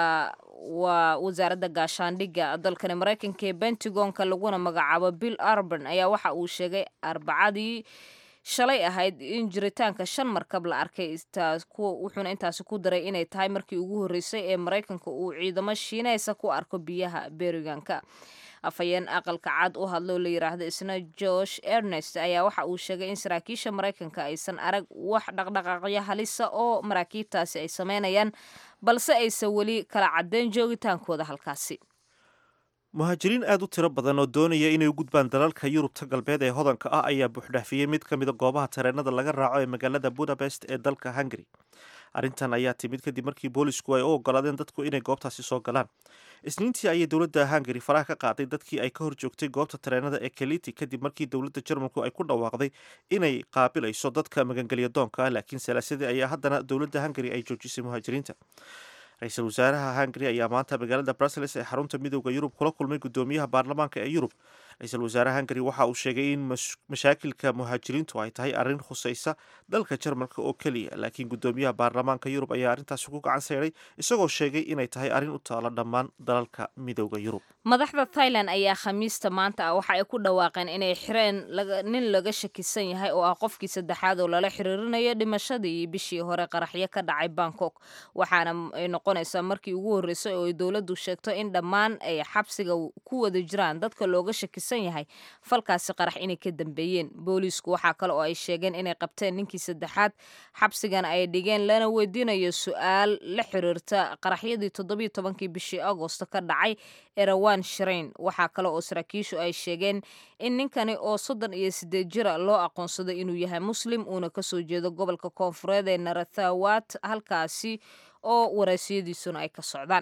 waa wasaaradda gaashaandhigga dalkani maraykanka ee bentagonka laguna magacaabo bill arban ayaa waxa uu sheegay arbacadii shalay ahayd in jiritaanka shan markab la arkay wuxuuna intaasi ku daray inay tahay markii ugu horreysay ee maraykanka uu ciidamo shiineysa ku arko biyaha beriganka afhayeen aqalka cad u hadloo la yiraahdo isna josh ernest ayaa waxa uu sheegay in saraakiisha maraykanka aysan arag wax dhaqdhaqaaqyo halisa oo maraakiibtaasi ay sameynayaan balse aysan weli kala caddeyn joogitaankooda halkaasi muhaajiriin aad u tiro badan oo doonaya inay u gudbaan dalalka yurubta galbeed ee hodanka ah ayaa buuxdhaafiyey mid ka mida goobaha tareenada laga raaco ee magaalada budapest ee dalka hungary arrintan ayaa timid kadib markii boolisku ay u ogolaadeen dadku inay goobtaasi soo galaan isniintii ayay dowladda hungary faraha ka qaaday dadkii ay ka hor joogtay goobta tareenada ee keliti kadib markii dowladda jarmalku ay ku dhawaaqday inay qaabilayso dadka magangelya doonka ah laakiin salaasadii ayaa haddana dowladda hungary ay joojisay muhaajiriinta ra-iisul wasaaraha hungary ayaa maanta magaalada brussels ee xarunta midooda yurub kula kulmay guddoomiyaha baarlamaanka ee yurub ra-iisul wasaaraha hungary waxa uu sheegay in mashaakilka muhaajiriintu ay tahay arrin khusaysa dalka jarmalka oo keliya laakiin guddoomiyaha baarlamaanka yurub ayaa arrintaasi ku gacan sayday isagoo sheegay inay tahay arrin u taalo dhammaan dalalka midooda yurub madaxda thailand ayaa khamiista maanta ah waxa ay ku dhawaaqeen inay xireen nin laga shakisan yahay oo ah qofkii saddexaad oo lala xiriirinayo dhimashadii bishii hore qaraxyo ka dhacay bangkok waxaana ay noqonaysaa markii ugu horreysay oo ay dowladdu sheegto in dhammaan ay xabsiga ku wada jiraan dadka looga shakisan yahay falkaasi qarax inay ka dambeeyeen booliisku waxaa kale oo ay sheegeen inay qabteen ninkii saddexaad xabsigan ay dhigeen lana weydiinayo su-aal la xiriirta qaraxyadii toddobiyo tobankii bishii agosto ka dhacay erawan shirayn waxaa kale oo saraakiishu ay sheegeen in ninkani oo soddon iyo sideed jira loo aqoonsaday inuu yahay muslim uuna kasoo jeedo gobolka koonfureed ee narathawat halkaasi oo waraasiyadiisuna ay ka socdaan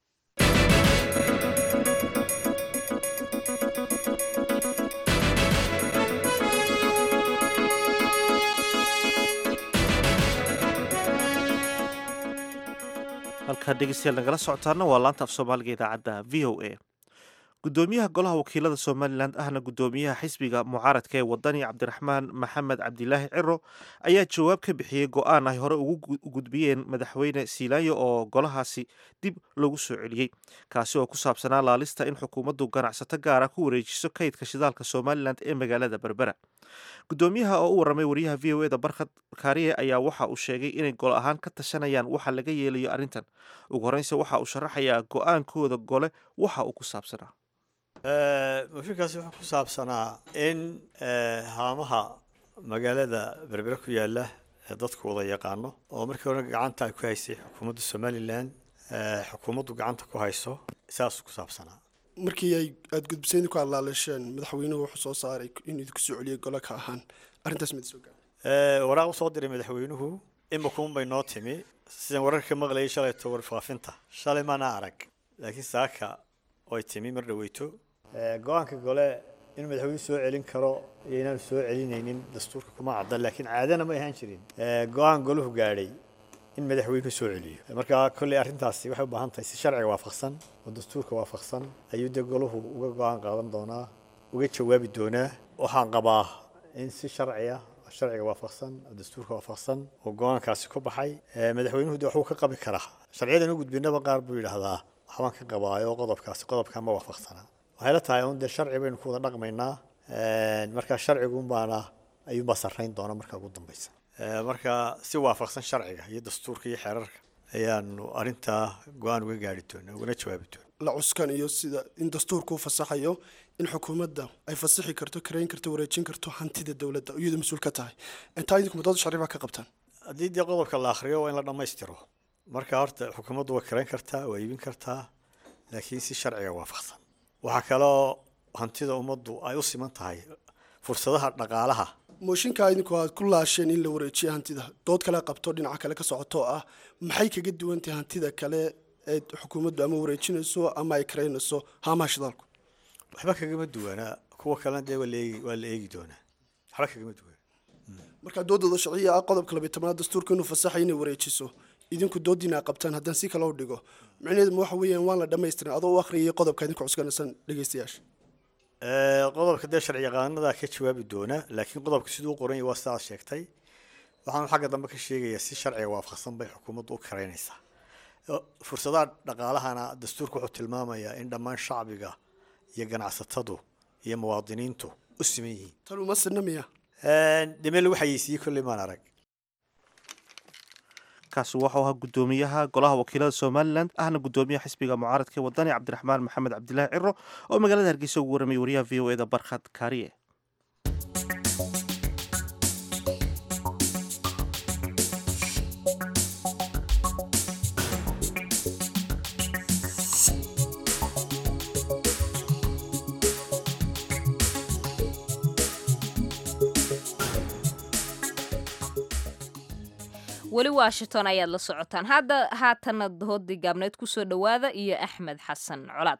halkaa dhegeystayaal nagala socotaana waa laanta af soomaaliga idaacadda v o a gudoomiyaha golaha wakiilada somalilan ahna gudoomiyaha xisbiga mucaaradka ee wadani cabdiraxmaan maxamed cabdilaahi ciro ayaa jawaab ka bixiyey go-aan ay hore ugu gudbiyeen madaxweyne siilaanyo oo golahaasi dib loogu soo celiyey kaasi oo ku saabsanaa laalista in xukuumaddu ganacsato gaara ku wareejiso kaydka shidaalka somalilan ee magaalada berbera gudoomiyaha oo u warramay wariyaha v o e da barkhad kaariye ayaa waxa uu sheegay inay gol ahaan ka tashanayaan waxa laga yeelayo arrintan ugu horreynse waxa uu sharaxayaa go-aankooda gole waxa uu ku saabsanaa mooshinkaasi wuxuu ku saabsanaa in haamaha magaalada berbere ku yaala ee dadku wada yaqaano oo markii hore gacanta ay ku haysay xukuumadda somalilan xukuumaddu gacanta ku hayso saasuu ku saabsanaa markii ay aada gudbisayn ku hadlaalasheen madaxweynuhu wuxuu soo saaray in idinku soo celiyay gole ka ahaan arrintaas mid soo gaara waraaq usoo diray madaxweynuhu imakuun bay noo timi sidaan wararka maqlayay shalayto warfaafinta shalay maana arag laakiin saaka oy timi mar dhaweyto go-aanka gole inuu madaxweynuhu soo celin karo iyo inaanu soo celinaynin dastuurka kuma cadda laakiin caadana ma ahaan jirin go-aan goluhu gaadhay in madaxweynuhu soo celiyo marka kolley arrintaasi waxay u baahan tahay si sharciga waafaqsan oo dastuurka waafaqsan ayuu dee goluhu uga go-aan qaadan doonaa uga jawaabi doonaa waxaan qabaa in si sharciya sharciga waafaqsan oo dastuurka waafaqsan oo go-aankaasi ku baxay madaxweynuhu de waxuu ka qabi karaa sharciyadan u gudbinaba qaar buu yidhaahdaa waxbaan ka qabaayo qodobkaasi qodobkan ma waafaqsana waxay la tahay un dee sharci baynu ku wada dhaqmaynaa marka sharcigun baana ayuunbaa sarrayn doona marka ugu dambeysa marka si waafaqsan sharciga iyo dastuurka iyo xeerarka ayaanu arrintaa go-aan uga gaari doonaa ugana jawaabi doona la cuskan iyo sida in dastuurku u fasaxayo in xukuumadda ay fasixi karto karayn karto wareejin karto hantida dowladda iyadu mas-uul ka tahay intaa idinku muddada sharci baa ka qabtaan haddii dee qodobka la akhriyo waa in la dhammaystiro marka horta xukuumaddu way karayn kartaa waa iibin kartaa laakiin si sharciga waafaqsan waxaa kaloo hantida ummaddu ay u siman tahay fursadaha dhaqaalaha mooshinkaa idinku aad ku laasheen in la wareejiyo hantida dood kale qabto dhinaca kale ka socoto ah maxay kaga duwan tahay hantida kale ee xukuumaddu ama wareejinayso ama ay karaynayso haamaha shidaalku waxba kagama duwanaa kuwa kalena dee waa la eegi waa la eegi doonaa waxba kagama duwana markaa doodooda sharciya ah qodobka labiy tobnaad dastuurka inuu fasaxay inay wareejiso idinku doodiina qabtaan haddaan si kale u dhigo micnaheedu ma waxa weeyaan waan la dhammaystirin adoo u akhriyay qodobka idinku cuskanaysan dhegeystayaasha qodobka dee sharci yaqaanadaa ka jawaabi doona laakiin qodobka siduu u qoran yahay waa sidaad sheegtay waxaanu xagga dambe ka sheegayaa si sharciga waafaqsan bay xukuumaddu u karaynaysaa fursadaha dhaqaalahana dastuurka wuxuu tilmaamayaa in dhammaan shacbiga iyo ganacsatadu iyo muwaadiniintu u siman yihiin tan uma sinna miya dhime lagu xayeysiiyey kolley maan arag kaasi waxau ahaa gudoomiyaha golaha wakiilada somalilan ahna gudoomiyaha xisbiga mucaaradka ee wadani cabdiraxmaan maxamed cabdilaahi ciro oo magaalada hargeysa ugu warramay wariyaha v o e da barkhad kaariye weli washington ayaad la socotaan hadda haatana doodii gaabneed kusoo dhowaada iyo axmed xasan colaad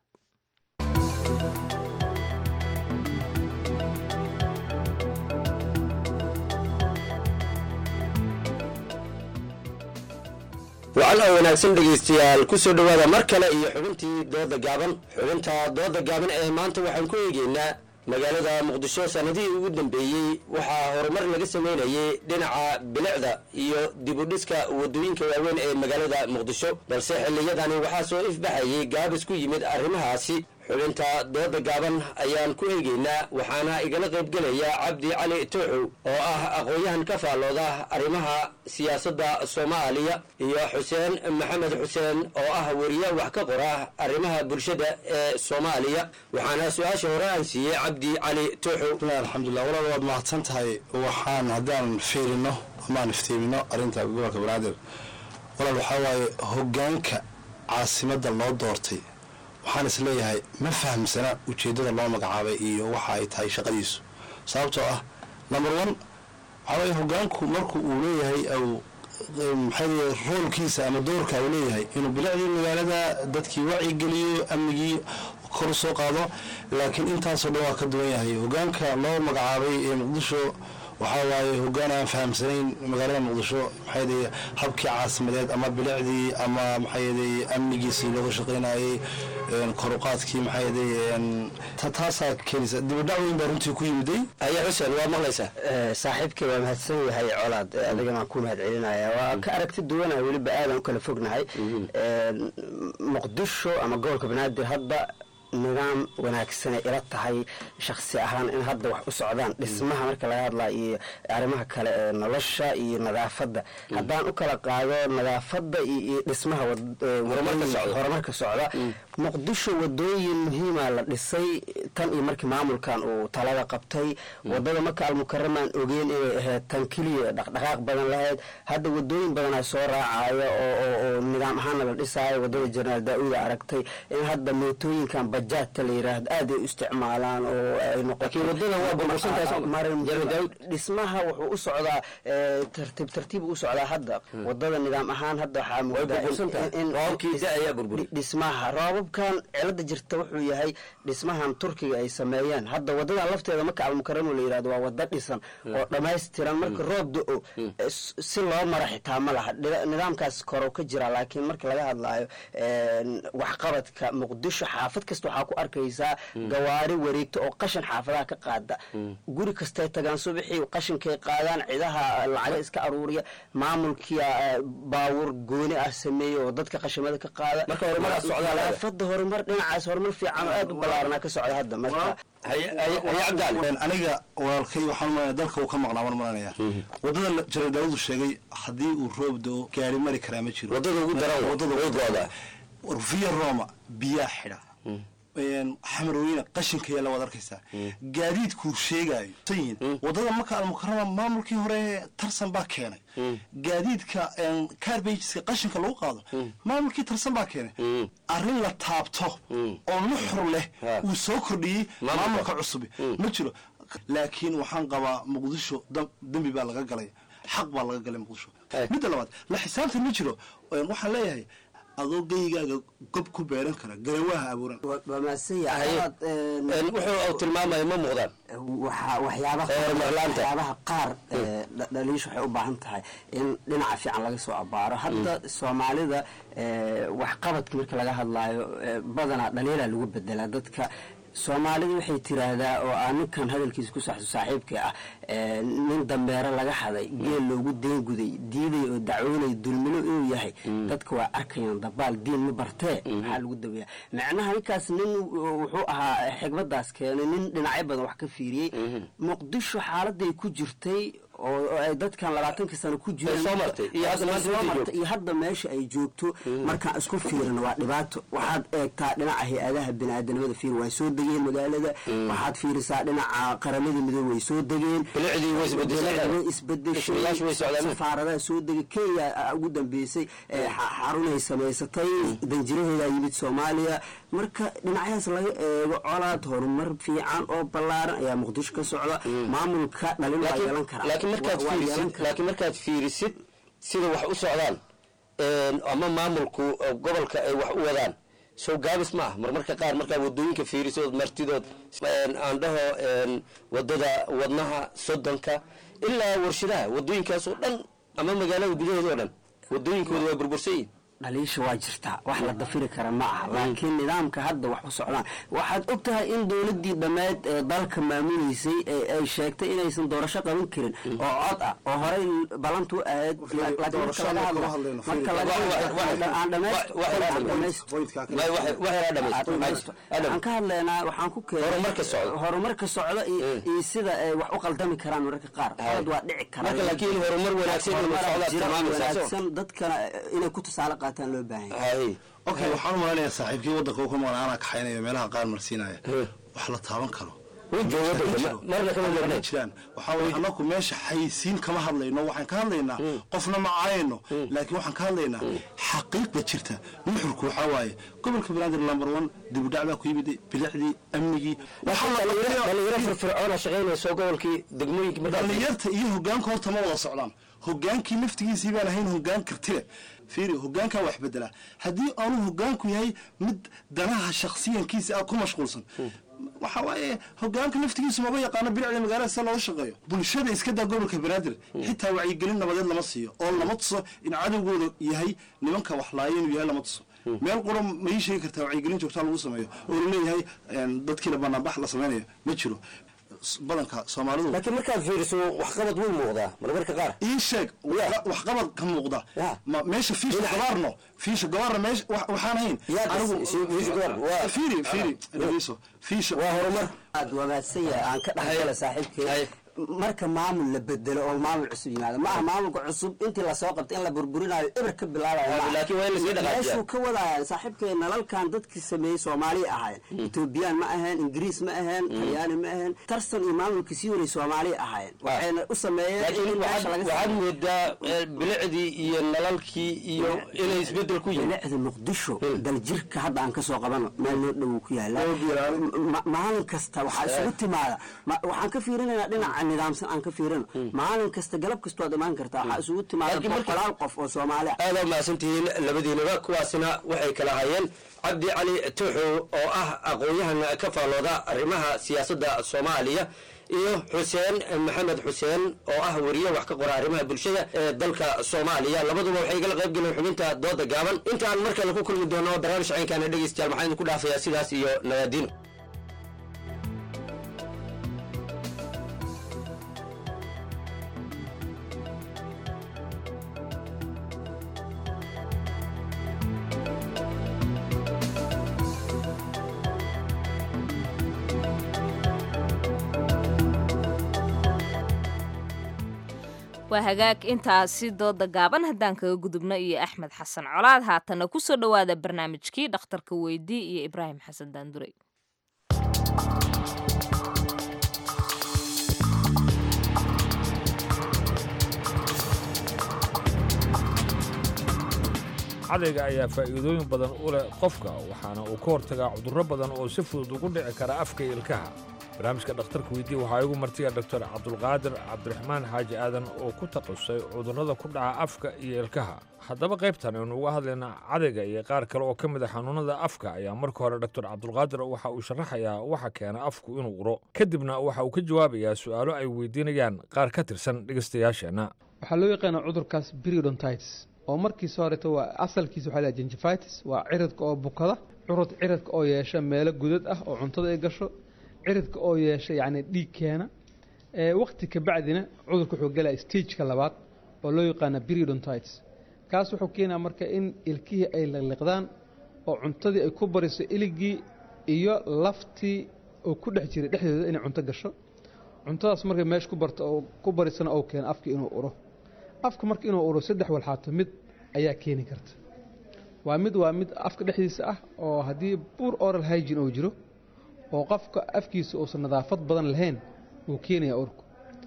wacan oo wanaagsan dhegaystayaal ku soo dhowaada mar kale iyo xubintii dooda gaaban xubinta dooda gaaban ee maanta waxaan ku eegeynaa magaalada muqdisho sanadihii ugu dambeeyey waxaa horumar laga sameynayay dhinaca bilicda iyo dibudhiska wadooyinka waaweyn ee magaalada muqdisho balse xilliyadani waxaa soo ifbaxayay gaabis ku yimid arrimahaasi xubinta dooda gaaban ayaan ku eegeynaa waxaana igala qaybgelaya cabdi cali tooxow oo ah aqoon-yahan ka faallooda arrimaha siyaasadda soomaaliya iyo xuseen maxamed xuseen oo ah weriye wax ka qora arrimaha bulshada ee soomaaliya waxaana su-aasha hore aan siiyey cabdi cali tooxow alxamdulilah walaal waad mahadsan tahay waxaan haddaan fiirino amaan iftiimino arrinta gobolka banaadir walaal waxaa waaye hogaanka caasimadda loo doortay waxaan is leeyahay ma fahamsana ujeeddada loo magacaabay iyo waxa ay tahay shaqadiisu sababtoo ah number one waxaa waye hogaanku marku uu leeyahay maxay roolkiisa ama doorka uu leeyahay inuu bilicdii magaalada dadkii wacyigeliyo amnigii kor soo qaado laakiin intaasoo dhan waa ka duwan yahay hogaanka loo magacaabay ee muqdisho waxaa waaye hogaan aan fahamsanayn magaalada muqdisho maxay habkii caasimadeed ama bilicdii ama maxay amnigiisii looga shaqaynayay koruqaadkii maxay taasaa keenaysa dibadhac weyn baa runtii ku yimiday ayaa xuseen waa maqlaysaa saaxiibkay waa mahadsan yahay colaad adigana waan ku mahad celinaya waa ka aragti duwanaa weliba aadan u kala fognahay muqdisho ama gobolka banaadir hadda nidaam wanaagsanay ila tahay shaksi ahaan in hadda wax u socdaan dhismaha marka laga hadlaa iyo arrimaha kale ee nolosha iyo nadaafadda haddaan u kala qaado nadaafadda iyo dhismaha horumarka socda muqdisho wadooyin muhiima la dhisay tan iyo markii maamulkan uu talada qabtay wadada maka almukaramaan ogeyn inay ahayd tan keliya dhaqdhaqaaq badan lahayd hadda wadooyin badanaa soo raacaya oo nidaam ahaana la dhisaayo wadada jenaraal daa-uuda aragtay in hadda mootooyinkan bajaadta la yiraahdo aad ay u isticmaalaan oo ay noqotodhismaha wuxuu u socdaa tartiib tartiib u socdaa hadda wadada nidaam ahaan hadda waxaa roobabkan cilada jirta wuxuu yahay dhismahan turkiga ay sameeyeen hadda wadadan lafteeda maka almukaramo la yirahdo waa wada dhisan oo dhammaystiran marka roob do-o si loo mara xitaa ma laha nidaamkaas korow ka jira laakiin marka laga hadlaayo waxqabadka muqdisho xaafad kasta waxaa ku arkaysaa gawaari wareegta oo qashin xaafadaha ka qaada guri kastay tagaan subaxii qashinkay qaadaan cidaha lacaga iska aruuriya maamulkia baawur gooni ah sameeya oo dadka qashimada ka qaada fada horumar dhinacaas horumar fiican oo aad u ballaaranaa ka socda hadda marka aniga walaalkay waxaan umalanaya dalka uu ka maqnaa waan malanaya wadada jenaraal daawudu sheegay haddii uu roob doo gaari mari karaa ma jiro wadada ugu daran wadada via roma biyaa xidha xamarweyne qashinka yaalla waad arkaysaa gaadiidkuu sheegaayo yihiin wadada maka almukarama maamulkii hore tarsan baa keenay gaadiidka carbageska qashinka lagu qaado maamulkii tarsan baa keenay arrin la taabto oo nuxur leh uu soo kordhiyey maamulka cusubi ma jiro laakiin waxaan qabaa muqdisho dembi baa laga galay xaq baa laga galay muqdisho midda labaad la xisaabtan ma jiro waxaan leeyahay adoo geygaaga gob ku beeran kara garawaaha abuuran wuxuu tilmaamaya ma muuqdaan waxyaabaha qaar dhaliisha waxay u baahan tahay in dhinaca fiican laga soo abaaro hadda soomaalida waxqabadka marka laga hadlaayo badanaa dhaliilaa lagu bedelaa dadka soomaalida waxay tiraahdaa oo aa ninkan hadalkiisa ku saxso saaxiibka ah nin dambeero laga haday geel loogu deenguday diiday oo dacwoonay dulmilo inuu yahay dadka waa arkayaan dabaal diin ma bartee maxaa lagu daweeya macnaha ninkaas nin wuxuu ahaa xigmadaas keenay nin dhinacyo badan wax ka fiiriyey muqdisho xaaladay ku jirtay oo ay dadkan labaatanka sano ku jireenmartay iyo hadda meesha ay joogto markaan isku fiirino waa dhibaato waxaad eegtaa dhinaca hay-adaha bini-aadanimada fiir way soo degeen magaalada waxaad fiirisaa dhinaca qaramada midoobe way soo degeen way isbedeshay safaaradaha soo degay kenya ugu dambeysay xarunay samaysatay danjiraheedaa yimid soomaaliya marka dhinacyahaas laga eego colaad horumar fiican oo ballaaran ayaa muqdisho ka socda maamulka dhalin waa yeelan karaa laakiin markaad fiirisid sida wax u socdaan ama maamulku gobolka ay wax u wadaan sow gaabis ma ah marmarka qaar markaa wadooyinka fiirisood martidood aan dhaho wadada wadnaha sodonka ilaa warshadaha wadooyinkaasoo dhan ama magaalada gudaheeda oo dhan wadooyinkooda waa burbursayin dhaliisha waa jirtaa wax la dafiri kara ma aha laakiin nidaamka hadda wax u socdaan waxaad og tahay in dowladii dhammeed ee dalka maamuleysay ay sheegtay inaysan doorasho qaban karin oo cod ah oo horey ballantu ahayd aan ka hadlaynaa waxaan ku horumarka socda iyo sida ay wax u qaldami karaan mararka qaar qalad waa dhici karawanaagsan dadkana inay ku tusaale qaataan loo baahan okay waxaan u maleynayaa saaxiibkii waddanka u ka maqan anaa kaxaynayo meelaha qaar marsiinaya wax la taaban karo jiraan waxaa weye annaku meesha xayisiin kama hadlayno waxaan ka hadlaynaa qofna ma caayayno laakiin waxaan ka hadlaynaa xaqiiqda jirta nuxurku waxaa waaye gobolka banaadir number one dib u dhac baa ku yimid bilicdii amnigii dhalinyaro firfircoona shaqaynayso gobolkii degmooyinka dhalinyarta iyo hogaanka horta ma wada socdaan hogaankii naftigiisii baan ahayn hogaan kartile fiiri hogaankaa wax bedelaa haddii aanu hogaanku yahay mid danaha shaksiyankiisa ah ku mashquulsan waxa waaye hogaanka naftigiisu maba yaqaano bilicda magaalada sida looga shaqeeyo bulshada iska daa gobolka banaadir xitaa wacyigelin nabadeed lama siiyo oo lama tuso in cadowgooda yahay nimanka waxlaaya inuu yahay lama tuso meel qura ma ii sheegi kartaa wacyigelin joogtaa lagu sameeyo oo laleeyahay dadkiina banaanbax la sameynayo ma jiro badanka soomaalidu laakiin markaad fiiriso waxqabad wuu muuqdaa marmarka qaar ii sheeg waxqabad ka muuqda ma meesha fiisha gabaarno fiisha gabaarna meesha waxaan ahayn fiiri fiiri dhageyso fiisha waa horumar aad wanaagsan yahay aan ka dhexgala saaxiibkay marka maamul la bedelo oo maamul cusub yimaado ma aha maamulka cusub intii lasoo qabta in la burburinayo eber ka bilaabayomeeshuu ka wadaya saaxiibkay nalalkan dadkii sameeyey soomaaliya ahaayeen etoobiyaan ma aheen ingiriis ma aheen talyaani ma aheen tarsan iyo maamulkii sii waray soomaaliya ahaayeen waxayna u sameeyeen waxaad moodaa bilicdii iyo nalalkii iyo inay isbedel ku yihin bilicda muqdisho daljirka hadda aan kasoo qabano meel noo dhow ku yaala maalin kasta waxaa isugu timaada waxaan ka fiirinaynaa dhinaca nidaamsan aan ka fiirino maalin kasta galab kasta waad imaan kartaa waxaa isugu timaada boqolaal qof oo soomaali ah aada mahadsantihiin labadiinaba kuwaasina waxay kala hayeen cabdi cali tuuxu oo ah aqoon-yahan ka faallooda arrimaha siyaasadda soomaaliya iyo xuseen maxamed xuseen oo ah weriye wax ka qora arrimaha bulshada ee dalka soomaaliya labaduba waxay igala qayb galeen xubinta dooda gaaban intaan mar kale ku kulmi doono barnaamij caynkaana dhegeystayaal maxaa idinku dhaafayaa sidaas iyo nagaadiin waa hagaag intaasi dooda gaaban haddaan kaga gudubno iyo axmed xasan colaad haatana kusoo dhowaada barnaamijkii dhakhtarka weydii iyo ibraahim xasan daandurey cadayga ayaa faa'iidooyin badan u leh qofka waxaana uu ka hortagaa cudurro badan oo si fudud ugu dhici kara afka iyo ilkaha barnaamijka dhakhtarka weydii waxaa igu martiya doctor cabdulqaadir cabdiraxmaan xaaji aadan oo ku takhasusay cudurrada ku dhaca afka iyo ilkaha haddaba qaybtan aynu uga hadlaynaa cadayga iyo qaar kale oo ka mid a xanuunnada afka ayaa marka hore doctor cabdulqaadir waxa uu sharaxayaa waxa keena afku inuu uro kadibna waxa uu ka jawaabayaa su'aalo ay weydiinayaan qaar ka tirsan dhegaystayaasheenna waxaa loo yaqaanaa cudurkaas periodontitis oo markiisa horeeto waa asalkiisa waxaa la gingivitis waa ciridka oo bukada curud ciridka oo yeesha meelo gudad ah oo cuntada ay gasho ciridka oo yeesha yacni dhiig keena waqti ka bacdina cudurka wuxuu galaya stageka labaad oo loo yaqaana periodontitis kaas wuxuu keenaa marka in ilkihii ay liqliqdaan oo cuntadii ay ku bariso iligii iyo laftii oo ku dhex jiray dhexdooda inay cunto gasho cuntadaas markay meesha ku barto oo ku barisana oo keena afka inuu uro afka marka inuu uro saddex walxaato mid ayaa keeni karta waa mid waa mid afka dhexdiisa ah oo haddii buur oral hygin uu jiro oo qofka afkiisa uusan nadaafad badan lahayn uu keenaya urku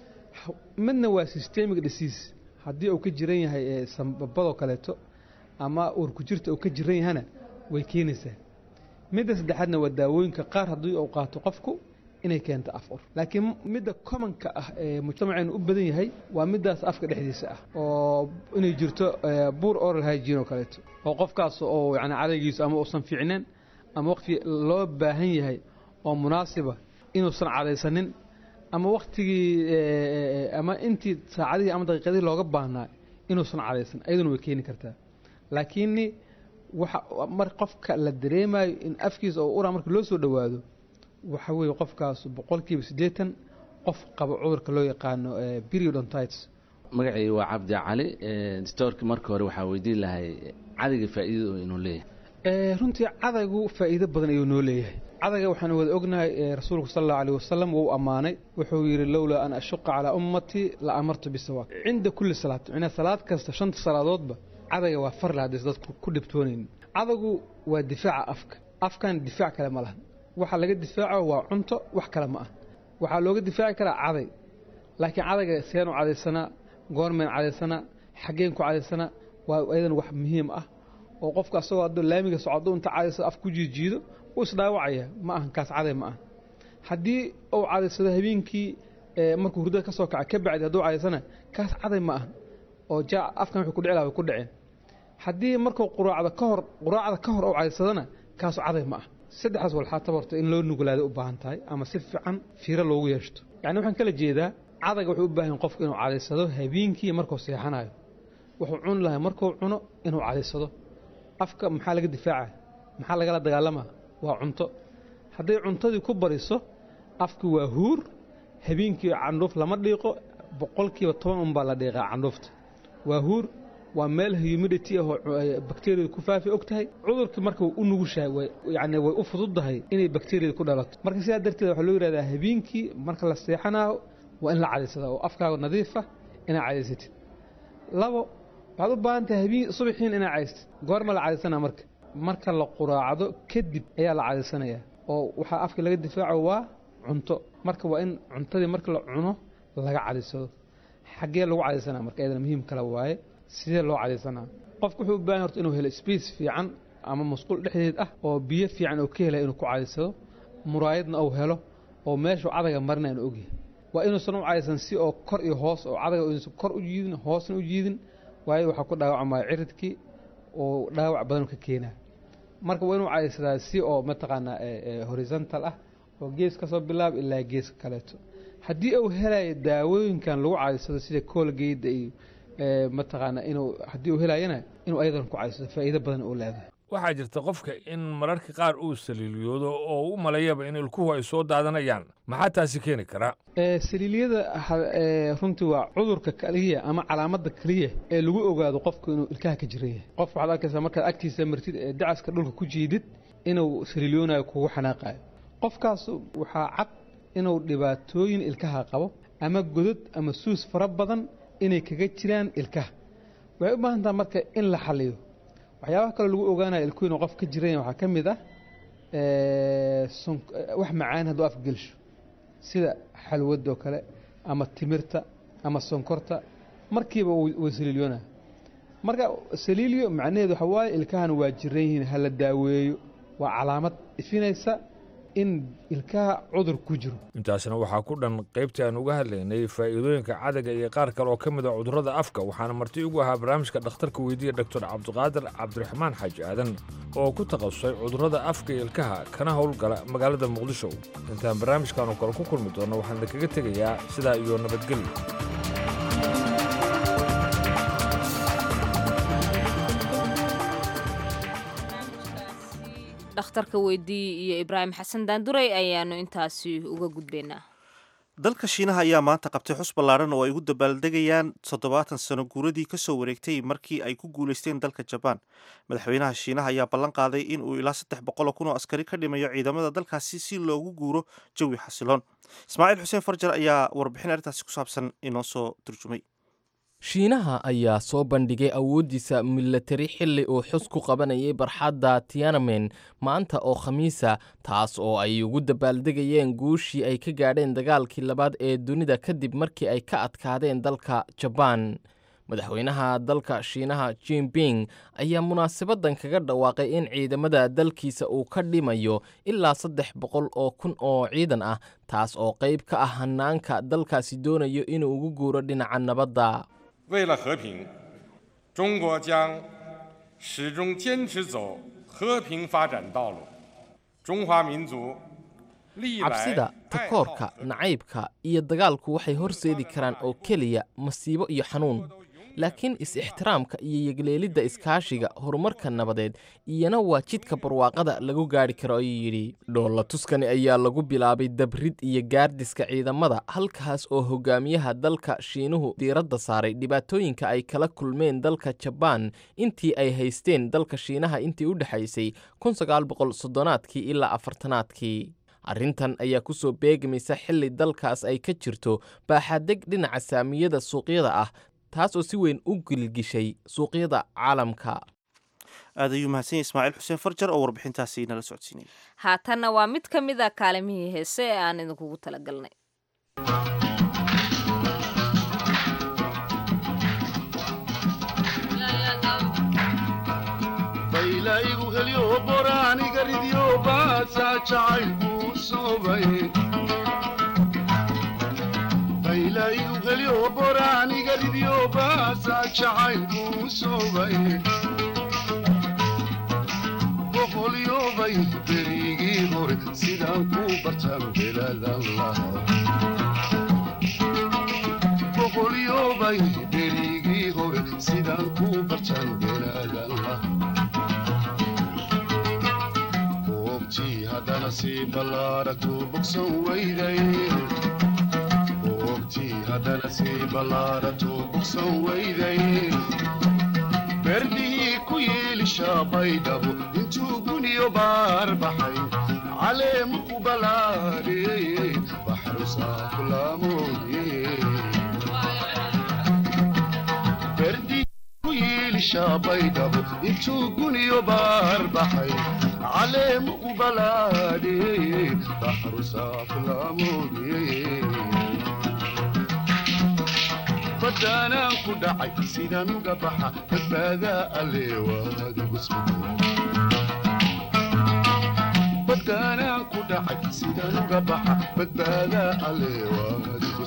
midna waa systemic disease haddii uu ka jiran yahay sambabadoo kaleeto ama uurku jirta uu ka jiran yahana way keenaysaa midda saddexaadna waa daawooyinka qaar haddii uu qaato qofku inay keento af ur laakiin midda commonka ah ee mujtamaceenu u badan yahay waa middaas afka dhexdiisa ah oo inay jirto buur oral hygin oo kaleeto oo qofkaas oo yani cadaygiisu ama uusan fiicneen ama waqti loo baahan yahay oo munaasiba inuusan cadaysanin ama waktigii ama intii saacadihii ama daqiiqadihii looga baahnaa inuusan cadaysan ayaduna way keeni kartaa laakiin waxa mar qofka la dareemayo in afkiisa oo uraa marka loo soo dhowaado waxa weeye qofkaas boqolkiiba siddeetan qof qaba cudurka loo yaqaano periodontitis magacayga waa cabdi cali storki marka hore waxaa weydiin lahay cadayga faa'iidada inuu leeyahay runtii cadaygu faa'iido badan ayuu noo leeyahay cadayga waxaan wada ognahay rasuulku sal allahu aleyh wasalam wuu ammaanay wuxuu yidhi lowlaa an ashuqa calaa ummatii la amartu bisawaak cinda kulli salaad micnaa salaad kasta shanta salaadoodba cadayga waa farle haddaysa dadku ku dhibtoonaynin cadaygu waa difaaca afka afkan difaac kale ma lahan waxa laga difaaco waa cunto wax kale ma ah waxaa looga difaaci karaa caday laakiin cadayga seenu cadaysanaa goormeen cadaysanaa xaggeen ku cadaysanaa waa ayadan wax muhiim ah oo qofka asagoo hadduu laamiga socdo inta cadaysado af ku jiijiido wuu isdhaawacaya ma ahan kaas caday ma ah haddii uu cadaysado habeenkii markuu hurdada ka soo kaca ka bacdi hadduu cadaysana kaas caday ma ah oo jaa afkan wuxuu ku dhici laha way ku dhaceen haddii markuu quraacda ka hor quraacda ka hor uu cadaysadana kaasu caday ma ah saddexdaas walxaataba horta in loo nuglaado u baahan tahay ama si fiican fiiro loogu yeeshto yacni waxaan kala jeedaa cadayga wuxuu u baahan qofku inuu cadaysado habeenkii markuu seexanayo wuxuu cuni lahay markuu cuno inuu cadaysado afka maxaa laga difaaca maxaa lagala dagaalamaa waa cunto hadday cuntadii ku bariso afki waa huur habeenkii candhuuf lama dhiiqo boqolkiiba toban unbaa la dhiiqaa candhuufta waa huur waa meel humidity ah oo bakteriyada ku faafi og tahay cudurkii marka way u nugushahay way yacni way u fududdahay inay bakteriyada ku dhalato marka sidaa darteed waxaa loo yidhahdaa habeenkii marka la seexanaayo waa in la cadaysadaa oo afkaaga nadiifa inaad cadaysatid labo waxaad u baahan tahay habeen subaxiin inaad cadaysatid goorma la cadaysanaa marka marka la quraacdo kadib ayaa la cadaysanayaa oo waxaa afka laga difaaco waa cunto marka waa in cuntadii marka la cuno laga cadaysado xaggee lagu cadaysanaa marka iyadana muhiim kale waaye sidee loo cadaysanaa qofku wuxuu u baahan horta inuu helo space fiican ama masquul dhexdeed ah oo biyo fiican oo ka helaya inuu ku cadaysado muraayadna uu helo oo meeshuu cadaga marina inuu ogyahay waa inuusan u cadaysan si oo kor iyo hoos oo cadaga inuusan kor u jiidin hoosna u jiidin waayo waxaa ku dhaawacmaya ciridkii oo dhaawac badan ka keenaa marka waa inuu cadaysadaa si oo mataqaanaa horizontal ah oo gees ka soo bilaab ilaa geeska kaleeto haddii uu helayo daawooyinkan lagu cadaysado sida koolgeyda iyo mataqaanaa inuu haddii uu helayana inuu ayadan ku cadaysado faa'iido badan uu leedahay waxaa jirta qofka in mararka qaar uu saliiliyoodo oo u maleeyaba in ilkuhu ay soo daadanayaan maxaa taasi keeni kara saliiliyada runtii waa cudurka keliya ama calaamadda keliya ee lagu ogaado qofku inuu ilkaha ka jiran yahay qof waxaad arkaysaa markaad agtiisa martid ee dacaska dhulka ku jiidid inuu saliiliyoonayo kugu xanaaqayo qofkaas waxaa cad inuu dhibaatooyin ilkaha qabo ama godod ama suus fara badan inay kaga jiraan ilkaha waxay u baahan taha marka in la xaliyo waxyaabaha kaloo lagu ogaanaya ilkuhu inuu qof ka jiran yahay waxaa ka mid ah wax macaan hadduu afka gelsho sida xalwadoo kale ama timirta ama sonkorta markiiba way saliiliyoonaya marka saliiliyo macnaheedu waxa waaye ilkahan waa jiran yihiin ha la daaweeyo waa calaamad ifinaysa in ilkaha cudur ku jiro intaasna waxaa ku dhan qaybtii aan uga hadlaynay faa'iidooyinka cadaga iyo qaar kale oo ka mid a cudurrada afka waxaana marti ugu ahaa barnaamijka dhakhtarka weydiiya doctor cabdiqaadir cabdiraxmaan xaaji aadan oo ku takhasusay cudurrada afka iyo ilkaha kana howlgala magaalada muqdisho intaan barnaamijkan oo kale ku kulmi doonno waxaan idinkaga tegayaa sidaa iyo nabadgelyo dhakhtarka weydii iyo ibraahim xasan daanduray ayaanu intaasi uga gudbaynaa dalka shiinaha ayaa maanta qabtay xus ballaaran oo ay ugu dabaaldegayaan toddobaatan sano guuradii ka soo wareegtay markii ay ku guulaysteen dalka jabaan madaxweynaha shiinaha ayaa ballan qaaday in uu ilaa saddex boqoloo kun oo askari ka dhimayo ciidamada dalkaasi si loogu guuro jawi xasiloon ismaaciil xuseen farjar ayaa warbixin arrintaasi ku saabsan inoo soo turjumay shiinaha ayaa soo bandhigay awooddiisa milatari xilli uu xus ku qabanayay barxadda tianamen maanta oo khamiisa taas oo ay ugu dabaaldegayeen guushii ay ka gaadheen dagaalkii labaad ee dunida kadib markii ay ka adkaadeen dalka jabaan madaxweynaha dalka shiinaha jinping ayaa munaasabaddan kaga dhawaaqay in ciidamada dalkiisa uu ka dhimayo ilaa saddex boqol oo kun oo ciidan ah taas oo qayb ka ah hannaanka dalkaasi doonayo inuu ugu guuro dhinaca nabadda 为了和平，中国将始终坚持走和平发展道路。中华民族历来 cabsida takoorka nacaybka iyo dagaalku waxay horseedi karaan oo keliya masiibo iyo xanuun laakiin is-ixtiraamka iyo yegleelidda iskaashiga horumarka nabadeed iyana waa jidka barwaaqada lagu gaadhi karo ayuu yidhi dhoolla tuskani ayaa lagu bilaabay dabrid iyo gaardiska ciidamada halkaas oo hogaamiyaha dalka shiinuhu diiradda saaray dhibaatooyinka ay kala kulmeen dalka jabaan intii ay haysteen dalka shiinaha intii u dhexaysay soddonaaadkii ilaa afartanaadkii arrintan ayaa ku soo beegmaysa xilli dalkaas ay ka jirto baaxadeg dhinaca saamiyada suuqyada ah taas oo si weyn u gilgishay suuqyada caalamka aad ayuu mahadsan yahay ismaaciil xuseen farjar oo warbixintaasi nala socodsiinay haatanna waa mid ka mid a kaalimihii heese ee aan idinkugu talagalnay baylaygu helyo boraaniga ridyo baasaa jacaylku soobay baylaygu helyo boraaniga ridyo baasaa jacaylku soobay boqolyobay berigii hore sidaan ku bartaan belaadan lahaa boqolyobay berigii hore sidaan ku bartaan belaadan lahaa goobtii haddana sii ballaaragtu bogsan weyday boogtii haddana sii ballaarato bogsan weyday berdihii ku yiilisha baydhabo intuu guniyo baar baxay caleemu ku balaadhiyey baxru saafulaamoodiyey berdihii ku yiilisha baydhabo intuu guniyo baar baxay caleemu ku balaadhiyey baxru saafulaamoodiyey badaanaan ku dhacay sidaan uga baxa badbaadaa alle waadigu badaanaan ku dhacay sidaan uga baxa badbaadaa alle waadigu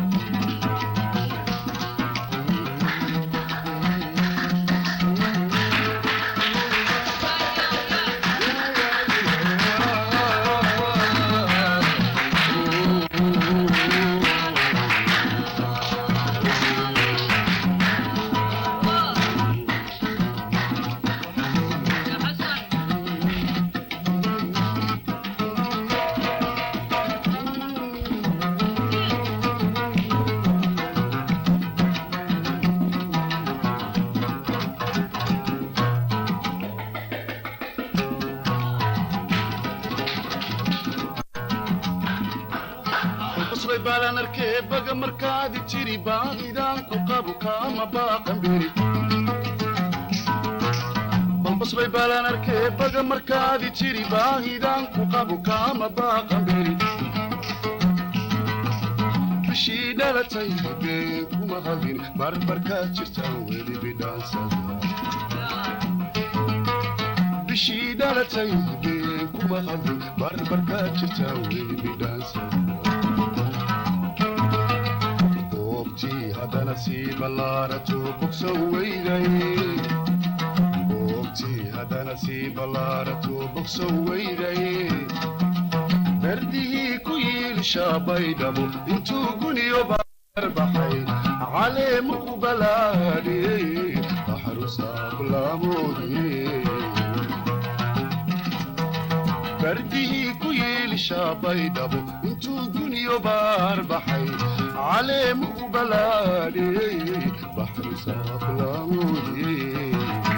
basray baalaan arkee baga markaadi jiri baahidaan ku qabu kaama baaqan beri balbasray baalaan arkee baga markaadi jiri baahidaan ku qabu kaama baaqan beri bishii dhalatay been kuma hadin barbarkaad jirtaan weli bidhaansada bishii dhalatay been kuma hadin barbarkaad jirtaan weli bidhaansada boobtii haddana sii ballaarato bogsan weyday boobtii haddana sii ballaarato bogsan weyday berdihii ku yiilisha baydhabo intuu guniyo baar baxay caleemu ku balaadhiyey baxru saabulaamoodiyey berdihii ku yiilisha baydhabo intuu guniyo baar baxay caleemu ku balaadhiyey baxru saabulaamoodiyey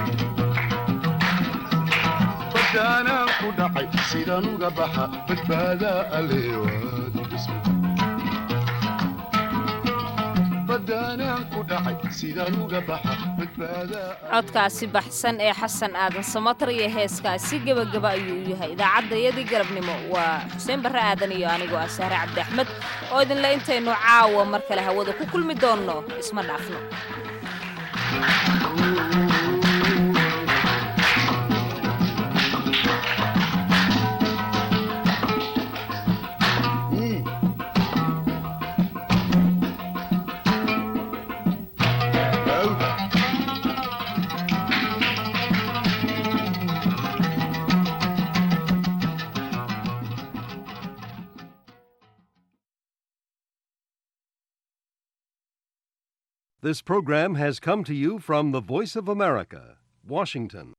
badaanaan ku dhacay sidaan uga baxa badbaadaa alle waadi badaanaan ku dhacay sidaan uga baxa badbaadaa codkaasi baxsan ee xasan aadan samatar iyo heeskaasi gebagaba ayuu u yahay idaacaddayadii galabnimo waa xuseen barre aadan iyo anigoo ah sahre cabdi axmed oo idinle intaynu caawa mar kale hawada ku kulmi doonno isma dhaafno This program has come to you from the Voice of America, Washington.